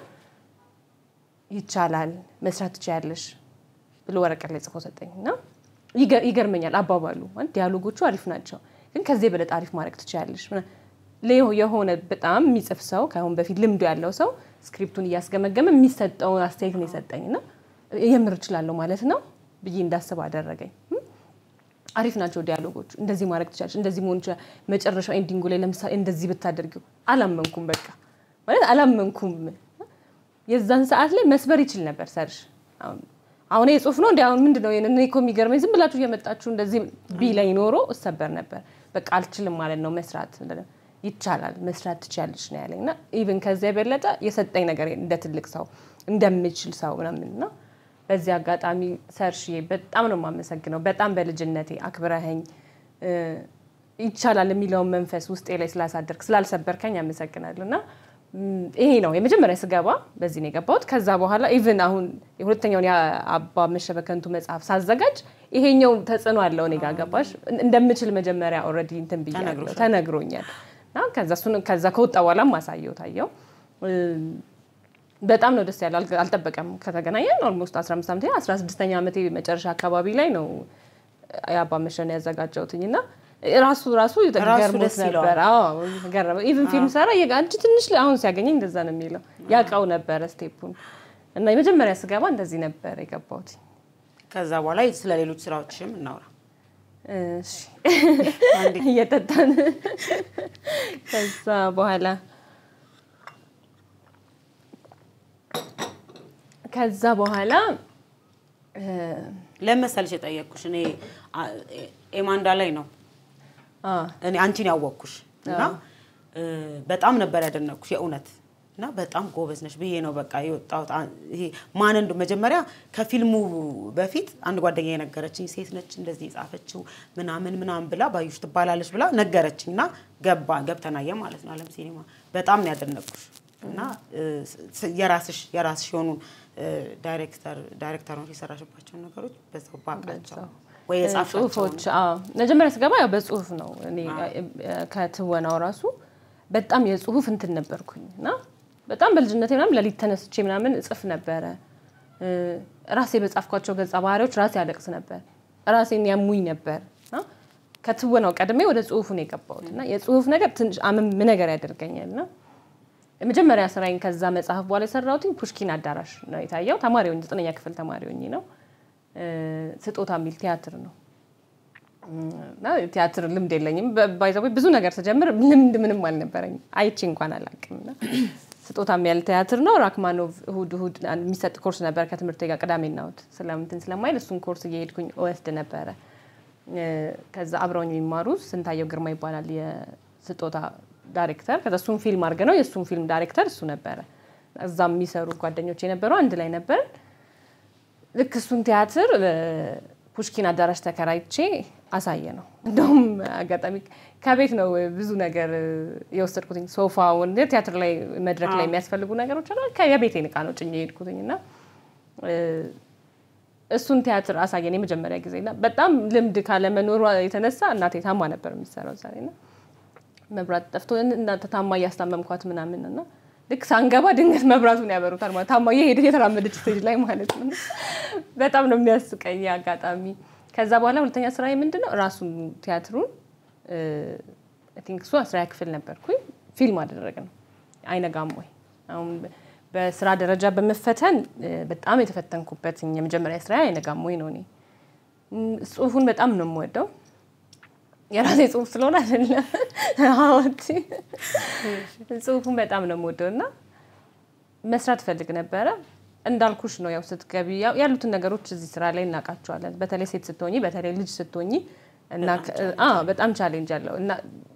ይቻላል መስራት ትችያለሽ ብሎ ወረቀት ላይ ጽፎ ሰጠኝ እና ይገርመኛል አባባሉ ማለት ዲያሎጎቹ አሪፍ ናቸው፣ ግን ከዚህ የበለጠ አሪፍ ማድረግ ትችላለሽ። የሆነ በጣም የሚጽፍ ሰው ከአሁን በፊት ልምዱ ያለው ሰው ስክሪፕቱን እያስገመገመ የሚሰጠውን አስተያየት ነው የሰጠኝ እና የምር እችላለሁ ማለት ነው ብዬ እንዳስብ አደረገኝ። አሪፍ ናቸው ዲያሎጎቹ፣ እንደዚህ ማድረግ ትችላለሽ፣ እንደዚህ መሆን ይችላል። መጨረሻው ኤንዲንጉ ላይ ለምሳሌ እንደዚህ ብታደርጊው አላመንኩም። በቃ ማለት አላመንኩም። የዛን ሰዓት ላይ መስበር ይችል ነበር ሰርሽ አሁን ጽሁፍ ነው እንዲ አሁን ምንድን ነው እኔ እኮ የሚገርመኝ ዝም ብላችሁ እየመጣችሁ እንደዚህ ቢለኝ ኖሮ እሰበር ነበር። በቃ አልችልም ማለት ነው መስራት ይቻላል መስራት ትችያለሽ ነው ያለኝ እና ኢቭን ከዚያ የበለጠ የሰጠኝ ነገር እንደ ትልቅ ሰው እንደምችል ሰው ምናምን እና በዚህ አጋጣሚ ሰርሽዬ በጣም ነው የማመሰግነው። በጣም በልጅነቴ አክብረኸኝ ይቻላል የሚለውን መንፈስ ውስጤ ላይ ስላሳደርክ ስላልሰበርከኝ አመሰግናለሁ እና ይሄ ነው የመጀመሪያ ስገባ በዚህ ነው የገባሁት። ከዛ በኋላ ኢቭን አሁን የሁለተኛውን የአባ መሸበከንቱ መጽሐፍ ሳዘጋጅ ይሄኛው ተጽዕኖ አለው እኔ ጋር ገባሽ እንደምችል መጀመሪያ ኦልሬዲ እንትን ብያለሁ ተነግሮኛል። እና ከዛ እሱን ከዛ ከወጣ በኋላም ማሳየው ታየው በጣም ነው ደስ ያለው። አልጠበቀም ከተገናኘን ኦልሞስት 15 ዓመቴ 16ኛ ዓመቴ መጨረሻ አካባቢ ላይ ነው የአባ መሸን ያዘጋጀሁትኝ እና ራሱ ራሱ ገርሞት ነበር። ገረመው። ኢቭን ፊልም ሰራ አንቺ ትንሽ አሁን ሲያገኘኝ እንደዛ ነው የሚለው ያውቀው ነበረ ስቴፑን እና የመጀመሪያ ስገባ እንደዚህ ነበር የገባሁት። ከዛ በኋላ ስለ ሌሎች ስራዎችም እናውራ። እሺ እየጠጣን ከዛ በኋላ ከዛ በኋላ ለመሰልሽ የጠየቅኩሽ እኔ አ- ኤማንዳ ላይ ነው አ፣ እኔ አንቺን ያወቅኩሽ እና እ፣ በጣም ነበር ያደነቅኩሽ የእውነት እና በጣም ጎበዝ ነሽ ብዬ ነው በቃ የወጣሁት። አ- ይሄ ማን እንደ መጀመሪያ ከፊልሙ በፊት አንድ ጓደኛ የነገረችኝ ሴት ነች እንደዚህ የጻፈችው ምናምን ምናምን ብላ ባዩሽ ትባላለች ብላ ነገረችኝ እና ገባ ገብተናየ ማለት ነው አለም ሲኒማ በጣም ነው ያደነቅኩሽ እና እ፣ ስ- የራስሽ የራስሽ የሆኑ እ፣ ዳይሬክተር ዳይሬክተሮች የሰራሽባቸውን ነገሮች በዛው ባቃቸው ወይ የጻፍሻቸው ጽሁፎች አዎ። መጀመሪያ ስገባ ያው በጽሁፍ ነው እኔ እ፣ ከትወናው ራሱ በጣም የጽሁፍ እንትን ነበርኩኝ እና በጣም በልጅነቴ ምናምን ለሊት ተነስቼ ምናምን እጽፍ ነበረ። እ፣ ራሴ በጻፍኳቸው ገጸ ባህሪዎች ራሴ ያለቅስ ነበር፣ ራሴን ያሙኝ ነበር እና ከትወናው ቀድሜ ወደ ጽሁፉ ነው የገባሁት እና የጽሁፍ ነገር ትንሽ አመም ነገር ያደርገኛል እና የመጀመሪያ ስራዬን ከዛ መጽሐፍ በኋላ የሰራሁት ፑሽኪን አዳራሽ ነው የታየው። ተማሪ ሆኜ ዘጠነኛ ክፍል ተማሪ ሆኜ ነው። እ፣ ስጦታ የሚል ቲያትር ነው እና ቲያትር ልምድ የለኝም። ባይዘ ብዙ ነገር ስጀምር ልምድ ምንም አልነበረኝም። አይቼ እንኳን አላውቅም። እና ስጦታ የሚያል ቲያትር ነው። ራክማኖቭ እሁድ እሁድ አንድ የሚሰጥ ኮርስ ነበር ከትምህርት ጋር ቅዳሜና እሁድ ስለምንትን ስለማይል እሱን ኮርስ እየሄድኩኝ እወስድ ነበረ። እ፣ ከዛ አብረውኝ የሚማሩ ስንታየው ግርማ ይባላል የስጦታ ዳይሬክተር። ከዛ እሱን ፊልም አድርገ ነው የእሱን ፊልም ዳይሬክተር እሱ ነበረ። እዛ የሚሰሩ ጓደኞች የነበሩ አንድ ላይ ነበር። ልክ እሱን ቲያትር እ፣ ፑሽኪን አዳራሽ ተከራይቼ አሳየ ነው። እንደውም አጋጣሚ ከቤት ነው ብዙ ነገር እ፣ የወሰድኩትኝ ሶፋውን ቲያትር ላይ መድረክ ላይ የሚያስፈልጉ ነገሮች አሉ። የቤቴን እቃ ነው ጭኜ የሄድኩትኝ እና እ፣ እሱን ቲያትር አሳየን የመጀመሪያ ጊዜ እና በጣም ልምድ ካለመኖሯ የተነሳ እናቴ ታማ ነበር የሚሰራው ዛሬ እና መብራት ጠፍቶ እናንተ ታማ እያስታመምኳት ምናምን እና ልክ ሳንገባ ድንገት መብራቱን ያበሩታል ማለት ታማ እየሄደች የተራመደች ስቴጅ ላይ ማለት ነው። በጣም ነው የሚያስቀኝ አጋጣሚ። ከዛ በኋላ ሁለተኛ ስራ ምንድን ነው ራሱን ቲያትሩን አይ ቲንክ እሱ አስራ ክፍል ነበርኩኝ ፊልም አደረግ ነው አይነጋም ወይ አሁን በስራ ደረጃ በመፈተን እ፣ በጣም የተፈተንኩበት የመጀመሪያ ስራ አይነጋም ወይ ነው። እኔ እም፣ ጽሁፉን በጣም ነው የምወደው የራሴ ጽሁፍ ስለሆነ አይደለም። አዎቲ ጽሁፉን በጣም ነው የምወደው እና መስራት ፈልግ ነበረ። እንዳልኩሽ ነው ያው ስትገቢ ያው ያሉትን ነገሮች እዚህ ስራ ላይ እናውቃቸዋለን። በተለይ ሴት ስትሆኚ፣ በተለይ ልጅ ስትሆኚ እና አ በጣም ቻሌንጅ አለው እና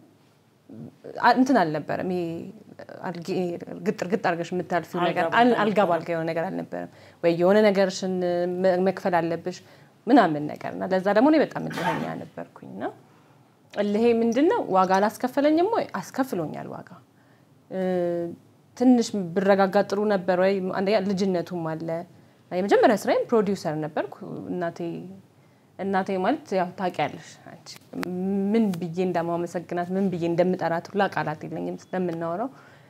አ- እንትን አልነበረም። ይሄ አልጌ- ግጥር ግጥ አድርገሽ የምታልፊው ነገር አል- አልጋ ባልጋ የሆነ ነገር አልነበረም። ወይ የሆነ ነገርሽን መ- መክፈል አለብሽ ምናምን ነገር እና ለዛ ደግሞ እኔ በጣም እልኸኛ ነበርኩኝ እና እልሄ ምንድን ነው ዋጋ አላስከፈለኝም ወይ አስከፍሎኛል ዋጋ እ፣ ትንሽ ብረጋጋ ጥሩ ነበር ወይ አንደኛ ልጅነቱም አለ የመጀመሪያ ስራዬም ፕሮዲውሰር ነበርኩ እናቴ እናቴ ማለት ያው ታውቂያለሽ አንቺ ምን ብዬ እንደማመሰግናት ምን ብዬ እንደምጠራት ሁላ ቃላት የለኝም ስለምናወራው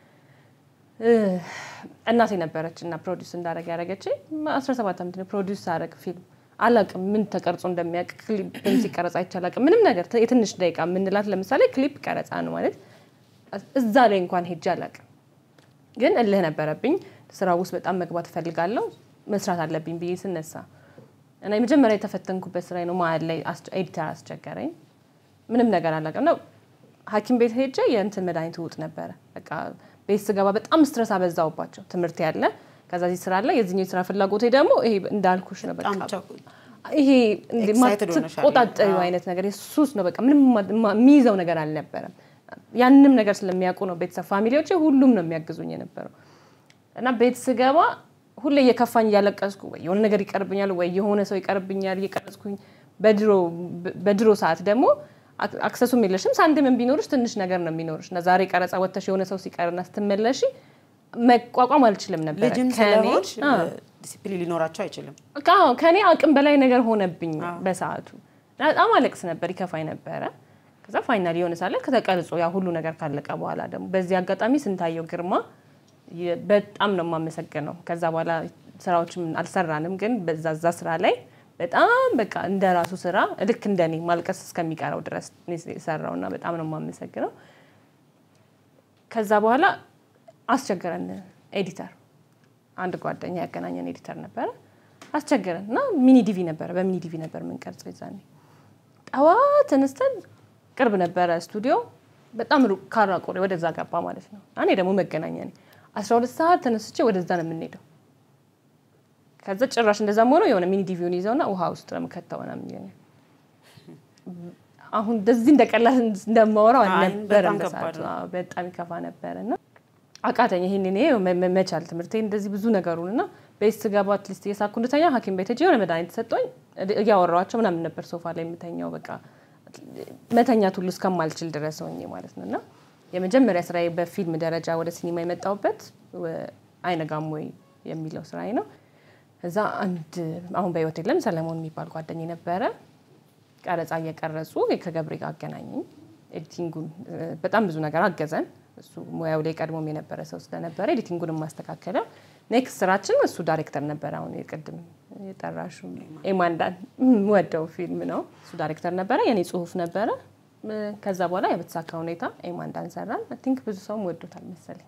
እ፣ እናቴ ነበረች እና ፕሮዲውስ እንዳደረግ ያደረገች 17 ዓመት ነው ፕሮዲውስ አደረግ ፊልም አላቅም ምን ተቀርጾ እንደሚያውቅ ክሊፕም ሲቀረጽ አይቼ አላቅም ምንም ነገር የትንሽ ደቂቃ የምንላት ለምሳሌ ክሊፕ ቀረጻ ነው ማለት እዛ ላይ እንኳን ሄጄ አላቅም ግን እልህ ነበረብኝ ስራ ውስጥ በጣም መግባት እፈልጋለሁ መስራት አለብኝ ብዬ ስነሳ እና የመጀመሪያ የተፈተንኩበት ስራ ነው መሀል ላይ አስቸ- ኤዲተር አስቸገረኝ ምንም ነገር አላውቅም ነው ሀኪም ቤት ሄጄ የእንትን መድኃኒት ውጥ ነበረ በቃ ቤት ስገባ በጣም ስትረስ አበዛውባቸው ትምህርት ያለ ከዛ ዚህ ስራ አለ የዚህኛው የስራ ፍላጎቴ ደግሞ ይሄ እንዳልኩሽ ነው በቃ በጣም ቸኩ- ይሄ እንደ Excited ሆነሻል። ማትቆጣጠሪው አይነት ነገር የሱስ ነው በቃ ምንም ማ- ማ- የሚይዘው ነገር አልነበረም ያንንም ነገር ስለሚያውቁ ነው ቤተሰብ ፋሚሊዎቼ ሁሉም ነው የሚያግዙኝ የነበረው እና ቤት ስገባ ሁሌ እየከፋኝ እያለቀስኩ ወይ የሆነ ነገር ይቀርብኛል ወይ የሆነ ሰው ይቀርብኛል እየቀረጽኩኝ በድሮ በድሮ ሰዓት ደግሞ አክ- አክሰሱም የለሽም ሳንቲምም ቢኖርሽ ትንሽ ነገር ነው የሚኖርሽ እና ዛሬ ቀረጻ ወጥተሽ የሆነ ሰው ሲቀርና ስትመለሺ መቋቋም አልችልም ነበር ልጅም ስለሆንሽ ዲሲፕሊን ሊኖራቸው አይችልም። አዎ ከኔ አቅም በላይ ነገር ሆነብኝ በሰዓቱ እና በጣም አለቅስ ነበር ይከፋኝ ነበረ ከዛ ፋይናል የሆነ ሳለ ከተቀርጾ ያ ሁሉ ነገር ካለቀ በኋላ ደግሞ በዚህ አጋጣሚ ስንታየው ግርማ የ- በጣም ነው የማመሰግነው ከዛ በኋላ ስራዎችም አልሰራንም ግን በዛ ዛ ስራ ላይ በጣም በቃ እንደ ራሱ ስራ ልክ እንደኔ ማልቀስ እስከሚቀረው ድረስ የሰራው እና በጣም ነው የማመሰግነው ከዛ በኋላ አስቸገረን ኤዲተር አንድ ጓደኛ ያገናኘን ኤዲተር ነበረ። አስቸገረን እና ሚኒ ዲቪ ነበረ፣ በሚኒ ዲቪ ነበር የምንቀርጸው ይዛኔ። ጠዋት ተነስተን ቅርብ ነበረ ስቱዲዮ፣ በጣም ሩቅ ካራ ቆሬ ወደዛ ገባ ማለት ነው። እኔ ደግሞ መገናኛ ነኝ። አስራ ሁለት ሰዓት ተነስቼ ወደዛ ነው የምንሄደው። ከዛ ጭራሽ እንደዛም ሆኖ የሆነ ሚኒ ዲቪውን ይዘውና ውሃ ውስጥ ነው የምከተው ምናምን ይለኛል። አሁን እንደዚህ እንደቀላል እንደማወራው አይ፣ አልነበረም በጣም በሰዓቱ። ከባድ ነው። አዎ፣ በጣም ይከፋ ነበረ እና አቃተኝ። ይሄን እኔ መ- መ- መቻል ትምህርቴ እንደዚህ ብዙ ነገሩን እና ቤት ስገባ አትሊስት እየሳኩ እንድተኛ ሐኪም ቤት ሄጄ የሆነ መድኃኒት ሰጠኝ እያወራኋቸው ምናምን ነበር ሶፋ ላይ የምተኛው በቃ መተኛት ሁሉ እስከማልችል ድረስ ሆኜ ማለት ነው እና የመጀመሪያ ስራዬ በፊልም ደረጃ ወደ ሲኒማ የመጣሁበት ወ- አይነጋም ወይ የሚለው ስራዬ ነው። እዛ አንድ አሁን በህይወት የለም ሰለሞን የሚባል ጓደኝ ነበረ። ቀረጻ እየቀረጹ ከገብሬ ጋር አገናኘኝ። ኤዲቲንጉን እ፣ በጣም ብዙ ነገር አገዘን። እሱ ሙያው ላይ ቀድሞም የነበረ ሰው ስለነበረ ኤዲቲንጉን ማስተካከለው። ኔክስት ስራችን እሱ ዳይሬክተር ነበረ። አሁን የቅድም የጠራሹ ኤማንዳን ወደው ፊልም ነው። እሱ ዳይሬክተር ነበረ፣ የኔ ጽሁፍ ነበረ። እ፣ ከዛ በኋላ በተሳካ ሁኔታ ኤማንዳን ሰራን። አይ ቲንክ ብዙ ሰውም ወዶታል መሰለኝ።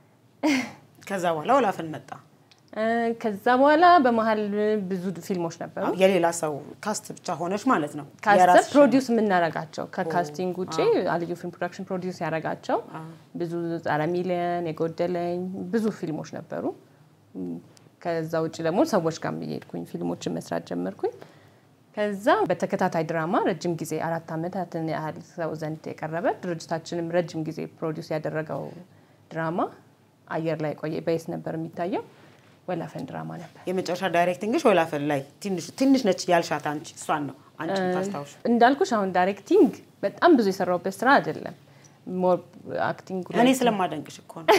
ከዛ በኋላ ወላፈን መጣ። እ፣ ከዛ በኋላ በመሀል ብዙ ፊልሞች ነበሩ። የሌላ ሰው ካስት ብቻ ሆነች ማለት ነው። ካስተር የራስሽ- ፕሮዲውስ የምናረጋቸው ከካስቲንግ ውጭ አልዩ ፊልም ፕሮዳክሽን ፕሮዲውስ ያረጋቸው ብዙ ጸረ ሚሊየን የጎደለኝ ብዙ ፊልሞች ነበሩ። እም፣ ከዛ ውጭ ደግሞ ሰዎች ጋር እየሄድኩኝ ፊልሞችን መስራት ጀመርኩኝ። ከዛ በተከታታይ ድራማ ረጅም ጊዜ አራት ዓመታትን ያህል ሰው ዘንድ የቀረበ ድርጅታችንም ረጅም ጊዜ ፕሮዲውስ ያደረገው ድራማ አየር ላይ ቆየ። በየስ ነበር የሚታየው ወላፈን ድራማ ነበር። የመጨረሻ ዳይሬክቲንግሽ ወላፈን ላይ ትንሽ ትንሽ ነች ያልሻት አንቺ እሷን ነው አንቺ ታስታውሽ። እንዳልኩሽ አሁን ዳይሬክቲንግ በጣም ብዙ የሰራሁበት ስራ አይደለም። ሞር አክቲንግ እኔ ስለማደንቅሽ እኮ ነው።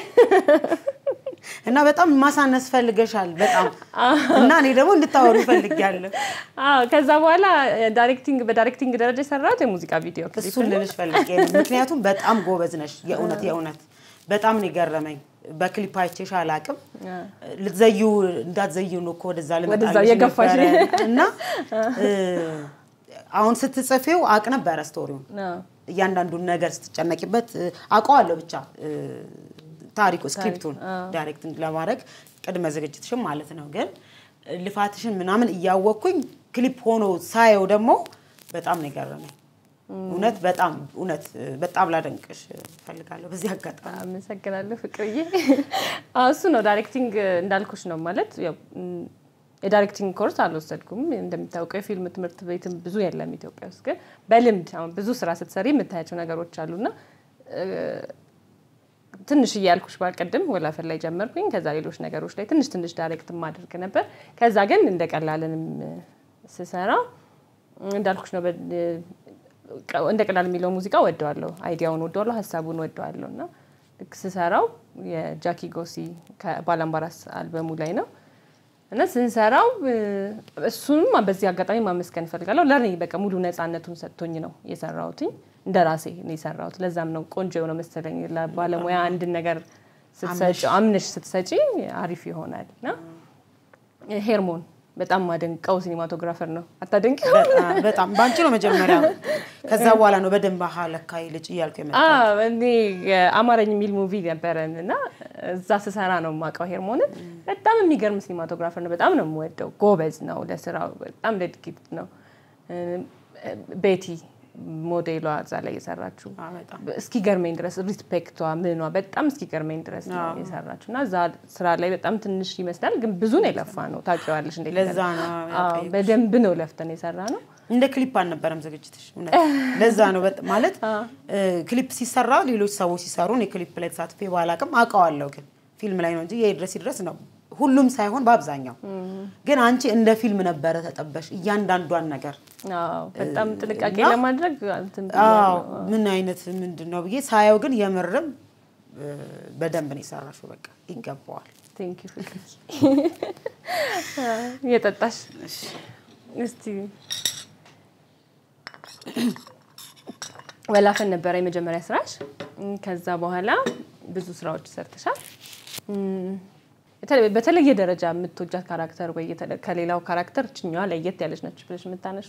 እና በጣም ማሳነስ ፈልገሻል በጣም እና እኔ ደግሞ እንድታወሩ ፈልጊያለሁ። አዎ ከዛ በኋላ ዳይሬክቲንግ በዳይሬክቲንግ ደረጃ የሰራሁት የሙዚቃ ቪዲዮ ክሊፕ እሱን ልልሽ ፈልጌ ነው። ምክንያቱም በጣም ጎበዝ ነሽ። የእውነት የእውነት በጣም ነው የገረመኝ። በክሊፕ አይቼሽ አላቅም። ልትዘዩ እንዳትዘዩ ነው እኮ ወደዛ ወደዛ ልመጣልሽ እየገፋሽ ነበረ እና እ፣ አሁን ስትጽፊው አቅ ነበረ ስቶሪውን ነው። እያንዳንዱን ነገር ስትጨነቂበት እ፣ አውቀዋለሁ ብቻ እ፣ ታሪኩ ስክሪፕቱን ዳይሬክቲንግ ለማድረግ ቅድመ ዝግጅትሽን ማለት ነው። ግን ልፋትሽን ምናምን እያወቅኩኝ ክሊፕ ሆኖ ሳየው ደግሞ በጣም ነው የገረመኝ። እውነት በጣም እውነት እ፣ በጣም ላደንቅሽ እፈልጋለሁ በዚህ አጋጣሚ። አመሰግናለሁ ፍቅርዬ። አዎ እሱ ነው ዳይሬክቲንግ እንዳልኩሽ ነው ማለት ያው፣ ም፣ የዳይሬክቲንግ ኮርስ አልወሰድኩም። እንደሚታወቀው የፊልም ትምህርት ቤትም ብዙ የለም ኢትዮጵያ ውስጥ። ግን በልምድ አሁን ብዙ ስራ ስትሰሪ የምታያቸው ነገሮች አሉና እ፣ ትንሽ እያልኩሽ ባልቀድም ወላፈን ላይ ጀመርኩኝ። ከዛ ሌሎች ነገሮች ላይ ትንሽ ትንሽ ዳይሬክት ማድረግ ነበር። ከዛ ግን እንደ ቀላልንም ስሰራ እንዳልኩሽ ነው በ- እንደ ቀላል የሚለው ሙዚቃ ወደዋለሁ፣ አይዲያውን ወደዋለሁ፣ ሀሳቡን ወደዋለሁ እና ልክ ስሰራው የጃኪ ጎሲ ከባላምባራስ አልበሙ ላይ ነው እና ስንሰራው እ፣ እሱንም በዚህ አጋጣሚ ማመስገን እፈልጋለሁ። ለእኔ በቃ ሙሉ ነፃነቱን ሰጥቶኝ ነው የሰራሁትኝ። እንደ ራሴ ነው የሰራሁት። ለዛም ነው ቆንጆ የሆነ መሰለኝ። ለባለሙያ አንድን ነገር ስትሰጪ አምነሽ ስትሰጪ አሪፍ ይሆናል እና ሄርሞን በጣም ማደንቀው ሲኒማቶግራፈር ነው። አታደንቂ? በጣም- በጣም በአንቺ ነው መጀመሪያ። ከዛ በኋላ ነው በደንብ አሃ ለካ ልጅ እያልኩ የመጣ አዎ፣ እኔ አማረኝ የሚል ሙቪ ነበረን እና እዛ ስሰራ ነው የማውቀው ሄርሞንን። በጣም የሚገርም ሲኒማቶግራፈር ነው። በጣም ነው የምወደው። ጎበዝ ነው ለስራው፣ በጣም ዴዲኬት ነው። ቤቲ ሞዴሏ እዛ ላይ የሰራችው በጣም እስኪ ገርመኝ ድረስ ሪስፔክቷ ምኗ በጣም እስኪ ገርመኝ ድረስ ነው የሰራችው እና እዛ ስራ ላይ በጣም ትንሽ ይመስላል፣ ግን ብዙ ነው የለፋ ነው። ታውቂዋለሽ እንዴት ለዛ ነው አዎ፣ በደንብ ነው ለፍተን የሰራ ነው። እንደ ክሊፕ አልነበረም ዝግጅትሽ። እውነት ለዛ ነው በጣም ማለት እ፣ ክሊፕ ሲሰራ ሌሎች ሰዎች ሲሰሩ እኔ ክሊፕ ላይ ተሳትፌ ባላቅም አውቀዋለሁ፣ ግን ፊልም ላይ ነው እንጂ የድረስ ይድረስ ነው ሁሉም ሳይሆን በአብዛኛው። ግን አንቺ እንደ ፊልም ነበረ ተጠበሽ እያንዳንዷን ነገር አዎ፣ በጣም ጥንቃቄ እና- ለማድረግ እንትን አዎ ብያለሁ። ምን አይነት ምንድን ነው ብዬ ሳየው ግን የምርም እ፣ በደንብ ነው የሰራሽው። በቃ ይገባዋል። ቴንክ ዩ ፍቅር እየጠጣሽ እስቲ ወላፈን ነበረ የመጀመሪያ ስራሽ። እም፣ ከዛ በኋላ ብዙ ስራዎች ሰርተሻል። እም፣ የተለ- በተለየ ደረጃ የምትወጃት ካራክተር ወይ የተለ- ከሌላው ካራክተር ችኛዋ ለየት ያለች ነች ብለሽ የምታነሹ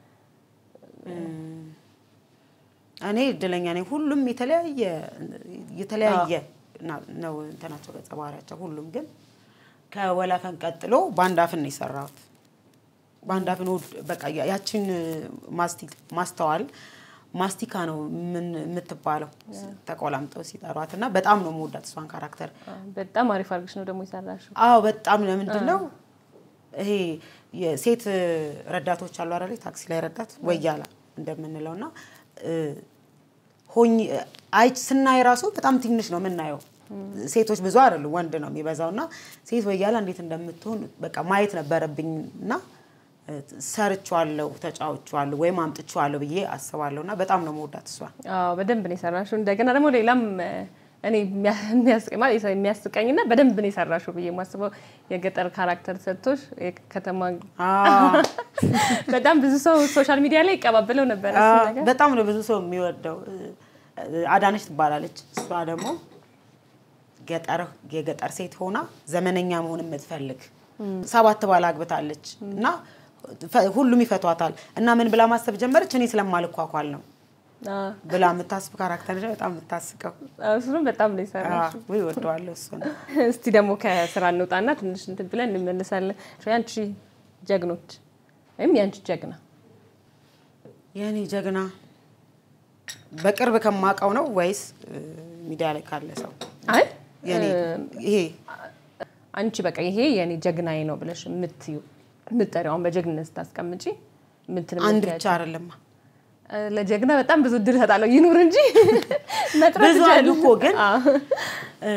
እኔ እድለኛ ነኝ። ሁሉም የተለያየ የተለያየ ና- ነው እንትናቸው ገጸ ባህሪያቸው ሁሉም ግን ከወላፈን ቀጥሎ በአንድ አፍን ነው የሰራሁት። በአንድ አፍን ወድ- በቃ ያ- ያችን ማስቲ- ማስተዋል ማስቲካ ነው ምን የምትባለው ተቆላምጠው ሲጠሯት እና በጣም ነው የምወዳት እሷን ካራክተር። በጣም አሪፍ አድርገሽ ነው ደግሞ የሰራሽው። አዎ በጣም ለምንድን ነው ይሄ የሴት ረዳቶች አሉ አይደል? ታክሲ ላይ ረዳት ወያላ እንደምንለው እና እ፣ ሆኝ አይ ስናይ ራሱ በጣም ትንሽ ነው የምናየው። ሴቶች ብዙ አይደሉ ወንድ ነው የሚበዛው እና ሴት ወያላ እንዴት እንደምትሆን በቃ ማየት ነበረብኝ እና እ፣ ሰርቼዋለሁ፣ ተጫውቼዋለሁ ወይም አምጥቼዋለሁ ብዬ አስባለሁ እና በጣም ነው መወዳት እሷን። አዎ በደንብ ነው የሰራሽው። እንደገና ደግሞ ሌላም እ፣ እኔ የሚያ- የሚያስቅ- ማለት የሚያስቀኝና በደንብ ነው የሰራሽው ብዬ የማስበው የገጠር ካራክተር ሰጥቶሽ የከተማ አዎ። በጣም ብዙ ሰው ሶሻል ሚዲያ ላይ ይቀባበለው ነበር እሱ አዎ፣ ነገር። በጣም ነው ብዙ ሰው የሚወደው። አዳነች ትባላለች። እሷ ደግሞ ገጠር የገጠር ሴት ሆና ዘመነኛ መሆን የምትፈልግ ሰባት ባል አግብታለች እና ፈ- ሁሉም ይፈቷታል እና ምን ብላ ማሰብ ጀመረች? እኔ ስለማልኳኳል ነው አዎ፣ ብላ የምታስብ ካራክተር ነች። በጣም የምታስቀው አዎ፣ እሱንም በጣም ነው የሰራሽው። ወይ ወደዋለሁ እሱ ነው። እስቲ ደግሞ ከስራ እንውጣና ትንሽ እንትን ብለን እንመልሳለን። ያንቺ ጀግኖች ወይም ያንቺ ጀግና የእኔ ጀግና በቅርብ ከማውቀው ነው ወይስ እ፣ ሚዲያ ላይ ካለ ሰው? አይ የኔ ይሄ አንቺ በቃ ይሄ የኔ ጀግናዬ ነው ብለሽ የምትዩ የምትጠሪው አሁን በጀግንነት ስታስቀምጪ ምንትን አንድ የምትያቸው? ብቻ አይደለም እ፣ ለጀግና በጣም ብዙ እድል እሰጣለሁ ይኑር እንጂ መጥራት ብዙ አሉ ትችያለሽ። እኮ ግን አዎ፣ እ፣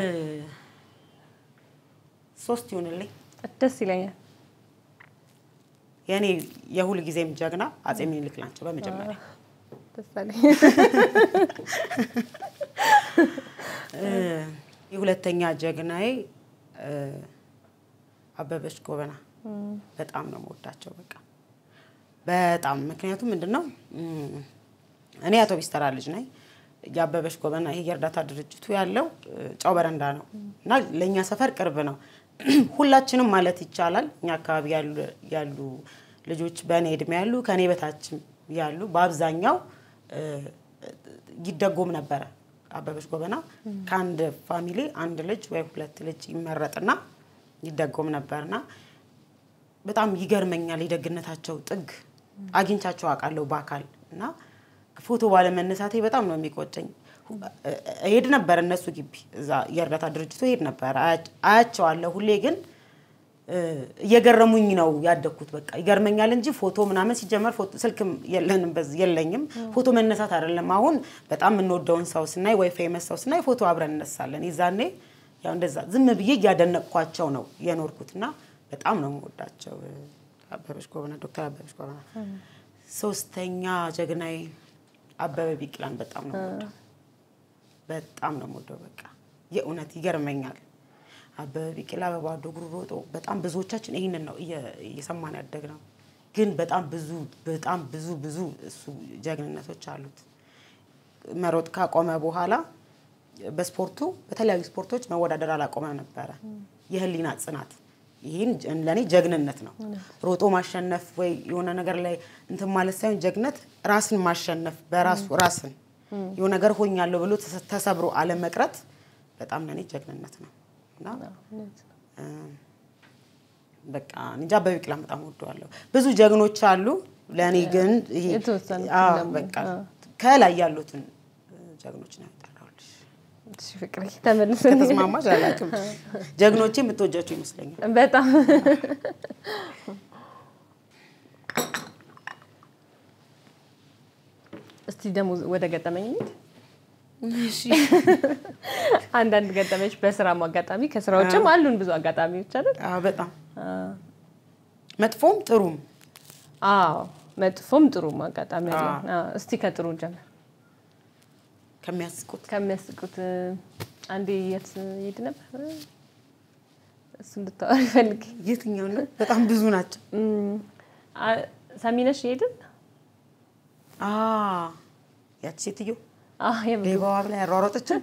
ሶስት ይሁንልኝ። ደስ ይለኛል። የእኔ የሁል ጊዜም ጀግና አጼ ሚኒልክ ናቸው። በመጀመሪያ ደስ አለኝ። እ፣ የሁለተኛ ጀግናዬ እ፣ አበበች ጎበና በጣም ነው የምወዳቸው። በቃ በጣም ምክንያቱም ምንድን ነው እም፣ እኔ አውቶቢስ ተራ ልጅ ነኝ። የአበበች ጎበና ይሄ የእርዳታ ድርጅቱ ያለው እ፣ ጨው በረንዳ ነው እና ለእኛ ሰፈር ቅርብ ነው። ሁላችንም ማለት ይቻላል እኛ አካባቢ ያሉ ያሉ ልጆች በእኔ እድሜ ያሉ ከእኔ በታችም ያሉ በአብዛኛው እ፣ ይደጎም ነበረ። አበበች ጎበና ከአንድ ፋሚሊ አንድ ልጅ ወይ ሁለት ልጅ ይመረጥና ይደጎም ነበርና በጣም ይገርመኛል የደግነታቸው ጥግ። አግኝቻቸው አውቃለሁ በአካል እና ፎቶ ባለመነሳቴ በጣም ነው የሚቆጨኝ። እሄድ ነበር እነሱ ግቢ እዛ የእርዳታ ድርጅቱ እሄድ ነበር አያ- አያቸዋለሁ ሁሌ ግን እ፣ እየገረሙኝ ነው ያደግኩት። በቃ ይገርመኛል እንጂ ፎቶ ምናምን ሲጀመር ፎቶ ስልክም የለንም በዝ- የለኝም ፎቶ መነሳት አይደለም። አሁን በጣም የምንወደውን ሰው ስናይ ወይ ፌመስ ሰው ስናይ ፎቶ አብረን እነሳለን። የዛኔ ያው እንደዛ ዝም ብዬ እያደነቅኳቸው ነው የኖርኩት እና በጣም ነው የምወዳቸው እ፣ አበበች ጎበና ዶክተር አበበች ጎበና። ሶስተኛ ጀግናዬ አበበ ቢቂላን በጣም ነው የምወደው። በጣም ነው የምወደው። በቃ የእውነት ይገርመኛል። አበበ ቢቂላ በባዶ እግሩ ሮጦ በጣም ብዙዎቻችን ይህንን ነው እየ- እየሰማን ያደግ ነው። ግን በጣም ብዙ በጣም ብዙ ብዙ እሱ ጀግንነቶች አሉት። መሮጥ ካቆመ በኋላ በስፖርቱ በተለያዩ ስፖርቶች መወዳደር አላቆመም ነበረ። የህሊና ጽናት ይህን ለእኔ ጀግንነት ነው። ሮጦ ማሸነፍ ወይ የሆነ ነገር ላይ እንትን ማለት ሳይሆን ጀግነት ራስን ማሸነፍ በራሱ ራስን የሆነ ነገር ሆኛለሁ ብሎ ተሰ- ተሰብሮ አለመቅረት በጣም ለእኔ ጀግንነት ነው እና እ፣ በቃ እንጃ አበበ ቢቂላን በጣም ወደዋለሁ። ብዙ ጀግኖች አሉ። ለእኔ ግን ይሄ የተወሰኑትን አዎ፣ ደግሞ፣ በቃ አዎ። ከላይ ያሉትን እ፣ ጀግኖች ነው ያጠራሁልሽ። እሺ ፍቅሬ ተመልሰን ከተስማማሽ አላውቅም። ጀግኖቼ የምትወጃቸው ይመስለኛል። በጣም እስቲ ደግሞ ወደ ገጠመኝ እንሂድ። አንዳንድ ገጠመች በስራም አጋጣሚ ከስራ ውጭም አሉን ብዙ አጋጣሚዎች አይደል? አዎ፣ በጣም መጥፎም ጥሩም አዎ መጥፎም ጥሩም አጋጣሚ አለ። አዎ፣ እስቲ ከጥሩ ጀምር። ከሚያስቁት ከሚያስቁት እ፣ አንዴ የት ሄድ ነበር እሱ እንድታወሪ ፈልግ የትኛው ነው? በጣም ብዙ ናቸው። ሰሚነሽ ሄድን አ ያቺ ሴትዮ የምግብ ሌባዋ ብላ ያሯሯጠችን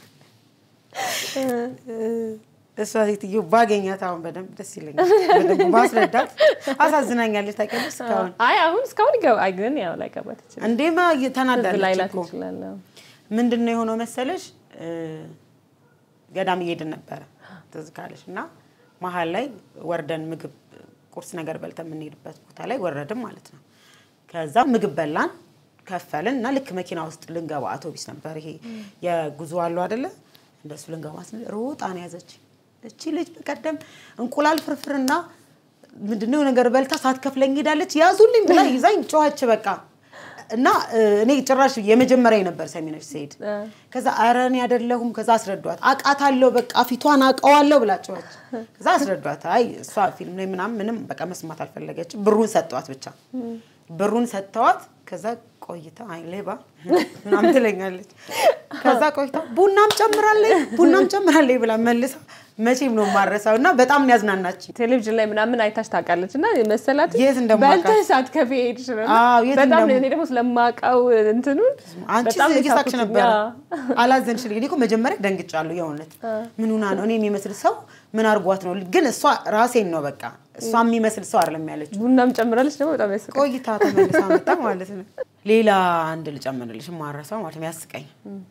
እሷ ሴትዮ ባገኛት አሁን በደንብ ደስ ይለኛል። በደንብ ማስረዳት አሳዝናኛለች። ታውቂያለሽ እስካሁን አይ አሁን እስካሁን ይገባ አይ ግን ያው ላይገባት ይችላል። እንዴማ ትዝ ተናዳለች ላይላት እኮ ይችላል። አዎ። ምንድን ነው የሆነው መሰለሽ እ፣ ገዳም እየሄድን ነበረ ትዝ ካለሽ እና መሀል ላይ ወርደን ምግብ ቁርስ ነገር በልተን የምንሄድበት ቦታ ላይ ወረድን ማለት ነው። ከዛ ምግብ በላን ከፈልን እና ልክ መኪና ውስጥ ልንገባ አውቶቢስ ነበር ይሄ የጉዞ አለው አይደለ እንደሱ ልንገባ ስንል ሮጣ ነው ያዘች እቺ ልጅ በቀደም እንቁላል ፍርፍርና ምንድነው ነገር በልታ ሳትከፍለኝ ሄዳለች ያዙልኝ ብላ ይዛኝ ጮኸች በቃ እና እ፣ እኔ ጭራሽ የመጀመሪያ ነበር ሰሚነች ስሄድ ከዛ ኧረ እኔ አይደለሁም ከዛ አስረዷት አውቃታለሁ በቃ ፊቷን አውቀዋለሁ ብላ ጮኸች ከዛ አስረዷት አይ እሷ ፊልም ላይ ምናምን ምንም በቃ መስማት አልፈለገችም ብሩን ሰጧት ብቻ ብሩን ሰጥተዋት ከዛ ቆይታ አይ ሌባ ምናምን ትለኛለች ከዛ ቆይታ ቡናም ጨምራለኝ ቡናም ጨምራለኝ ብላ መልሳ መቼም ነው የማረሳው እና በጣም ነው ያዝናናችኝ ቴሌቪዥን ላይ ምናምን አይታሽ ታውቃለች እና መሰላት የት እንደማውቃት። በልተሽ ሳትከፊ ሄድሽ ነው እና አዎ፣ የት በጣም እንደም- እኔ ደግሞ ስለማውቀው እንትኑን አንቺ በጣም ነው እየሳቅሽ የሳቅኩት። ነበረ ያ። አላዘንሽልኝ እኔ እኮ መጀመሪያ ደንግጫለሁ የእውነት ምን ሆና ነው እኔ የሚመስል ሰው ምን አርጓት ነው ግን እሷ ራሴን ነው በቃ እሷ የሚመስል ሰው አይደለም ያለችው ቡናም ጨምራለች ደግሞ በጣም ያስቃል። ቆይታ ተመልሳ መጣ ማለት ነው ሌላ አንድ ልጨምርልሽ ማረሰው ማለት ነው ያስቀኝ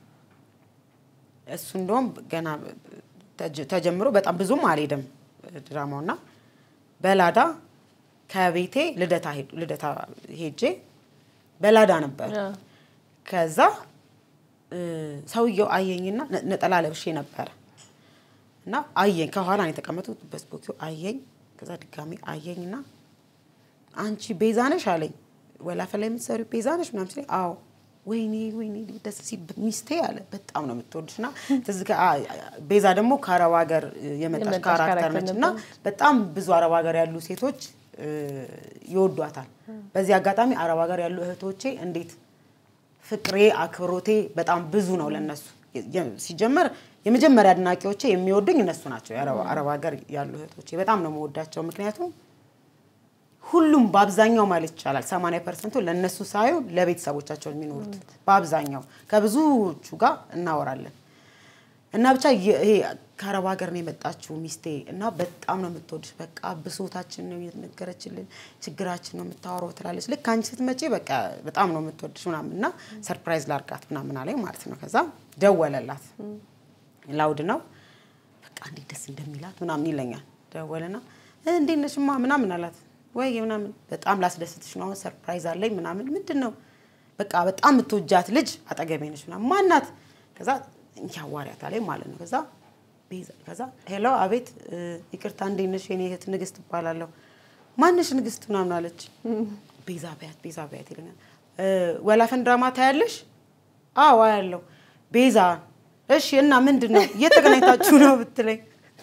እሱ እንደውም ገና ተጀ- ተጀምሮ በጣም ብዙም አልሄድም ድራማው እና በላዳ ከቤቴ ልደታ ሄድ- ልደታ ሄጄ በላዳ ነበር ያ። ከዛ እ፣ ሰውየው አየኝና ነ- ነጠላ ለብሼ ነበረ እና አየኝ ከኋላ ነው የተቀመጡት በስፖኪው አየኝ ከዛ ድጋሚ አየኝና አንቺ ቤዛ ነሽ አለኝ ወላፈን ላይ የምትሰሪው ቤዛ ነሽ ምናምን ሲለኝ አዎ ወይኔ ወይኔ ደስ ሲ ሚስቴ አለ በጣም ነው የምትወድሽ እና ትዝ ከ- አ- አ- ቤዛ ደግሞ ከአረብ ሀገር የመጣች የመጣች ካራክተር ካራክተር ነች እና በጣም ብዙ አረብ ሀገር ያሉ ሴቶች እ፣ ይወዷታል በዚህ አጋጣሚ አረብ ሀገር ያሉ እህቶቼ እንዴት ፍቅሬ አክብሮቴ በጣም ብዙ ነው ለነሱ የ- ሲጀመር የመጀመሪያ አድናቂዎቼ የሚወዱኝ እነሱ ናቸው የአረብ አረብ ሀገር ያሉ እህቶቼ በጣም ነው የምወዳቸው ምክንያቱም ሁሉም በአብዛኛው ማለት ይቻላል 80 ፐርሰንቱ ለእነሱ ሳይሆን ለቤተሰቦቻቸው የሚኖሩት በአብዛኛው ከብዙዎቹ ጋር እናወራለን እና ብቻ የ- ይሄ ከአረብ ሀገር ነው የመጣችው ሚስቴ እና በጣም ነው የምትወድሽ በቃ ብሶታችን ነው የነገረችልን ችግራችን ነው የምታወራው ትላለች ልክ አንቺ ስትመጪ በቃ በጣም ነው የምትወድሽ ምናምን እና ሰርፕራይዝ ላርጋት ምናምን አለኝ ማለት ነው ከዛ ደወለላት ላውድ ነው በቃ እንዴት ደስ እንደሚላት ምናምን ይለኛል ደወለና "እ፣ እንዴት ነሽማ ምናምን አላት ወይ ምናምን በጣም ላስደስትሽ ነው አሁን ሰርፕራይዝ አለኝ ምናምን ምንድን ነው በቃ በጣም የምትወጃት ልጅ አጠገቤ ነች ምናምን ማናት ከዛ እንኪያዋሪያት አለኝ ማለት ነው ከዛ ቤዛ- ከዛ ሄሎ አቤት እ፣ ይቅርታ እንዴት ነሽ የኔ እህት ንግስት እባላለሁ ማንሽ ንግስት ምናምን አለች ቤዛ በያት ቤዛ በያት ይለኛል እ፣ ወላፈን ድራማ ታያለሽ አዎ አያለሁ ቤዛ እሺ እና ምንድን ነው እየተገናኝታችሁ ነው ብትለኝ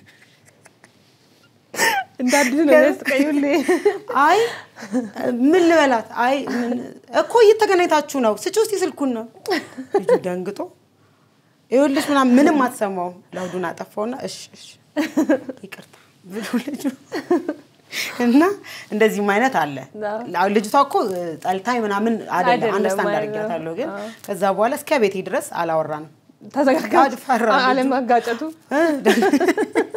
እንደ አዲስ ነው የሚያስቀኝ ሁሌ። አይ ምን ልበላት አይ ምን- እኮ እየተገናኝታችሁ ነው ስጪ ውስጥ ስልኩን ነው ልጁ ደንግጦ ይኸውልሽ ምናምን ምንም አትሰማውም ላውዱን አጠፋውና እሺ እሺ ይቅርታ ብሎ ልጁ እና እንደዚህም አይነት አለ አዎ። ልጅቷ እኮ ጠልታኝ ምናምን አይደለም አይደለም አንደርስታንድ ማለት ነው። አድርጊያታለሁ ግን አዎ። ከዛ በኋላ እስከ ቤቴ ድረስ አላወራንም ተዘጋጋ ፈራ ልጁ። አለማጋጨቱ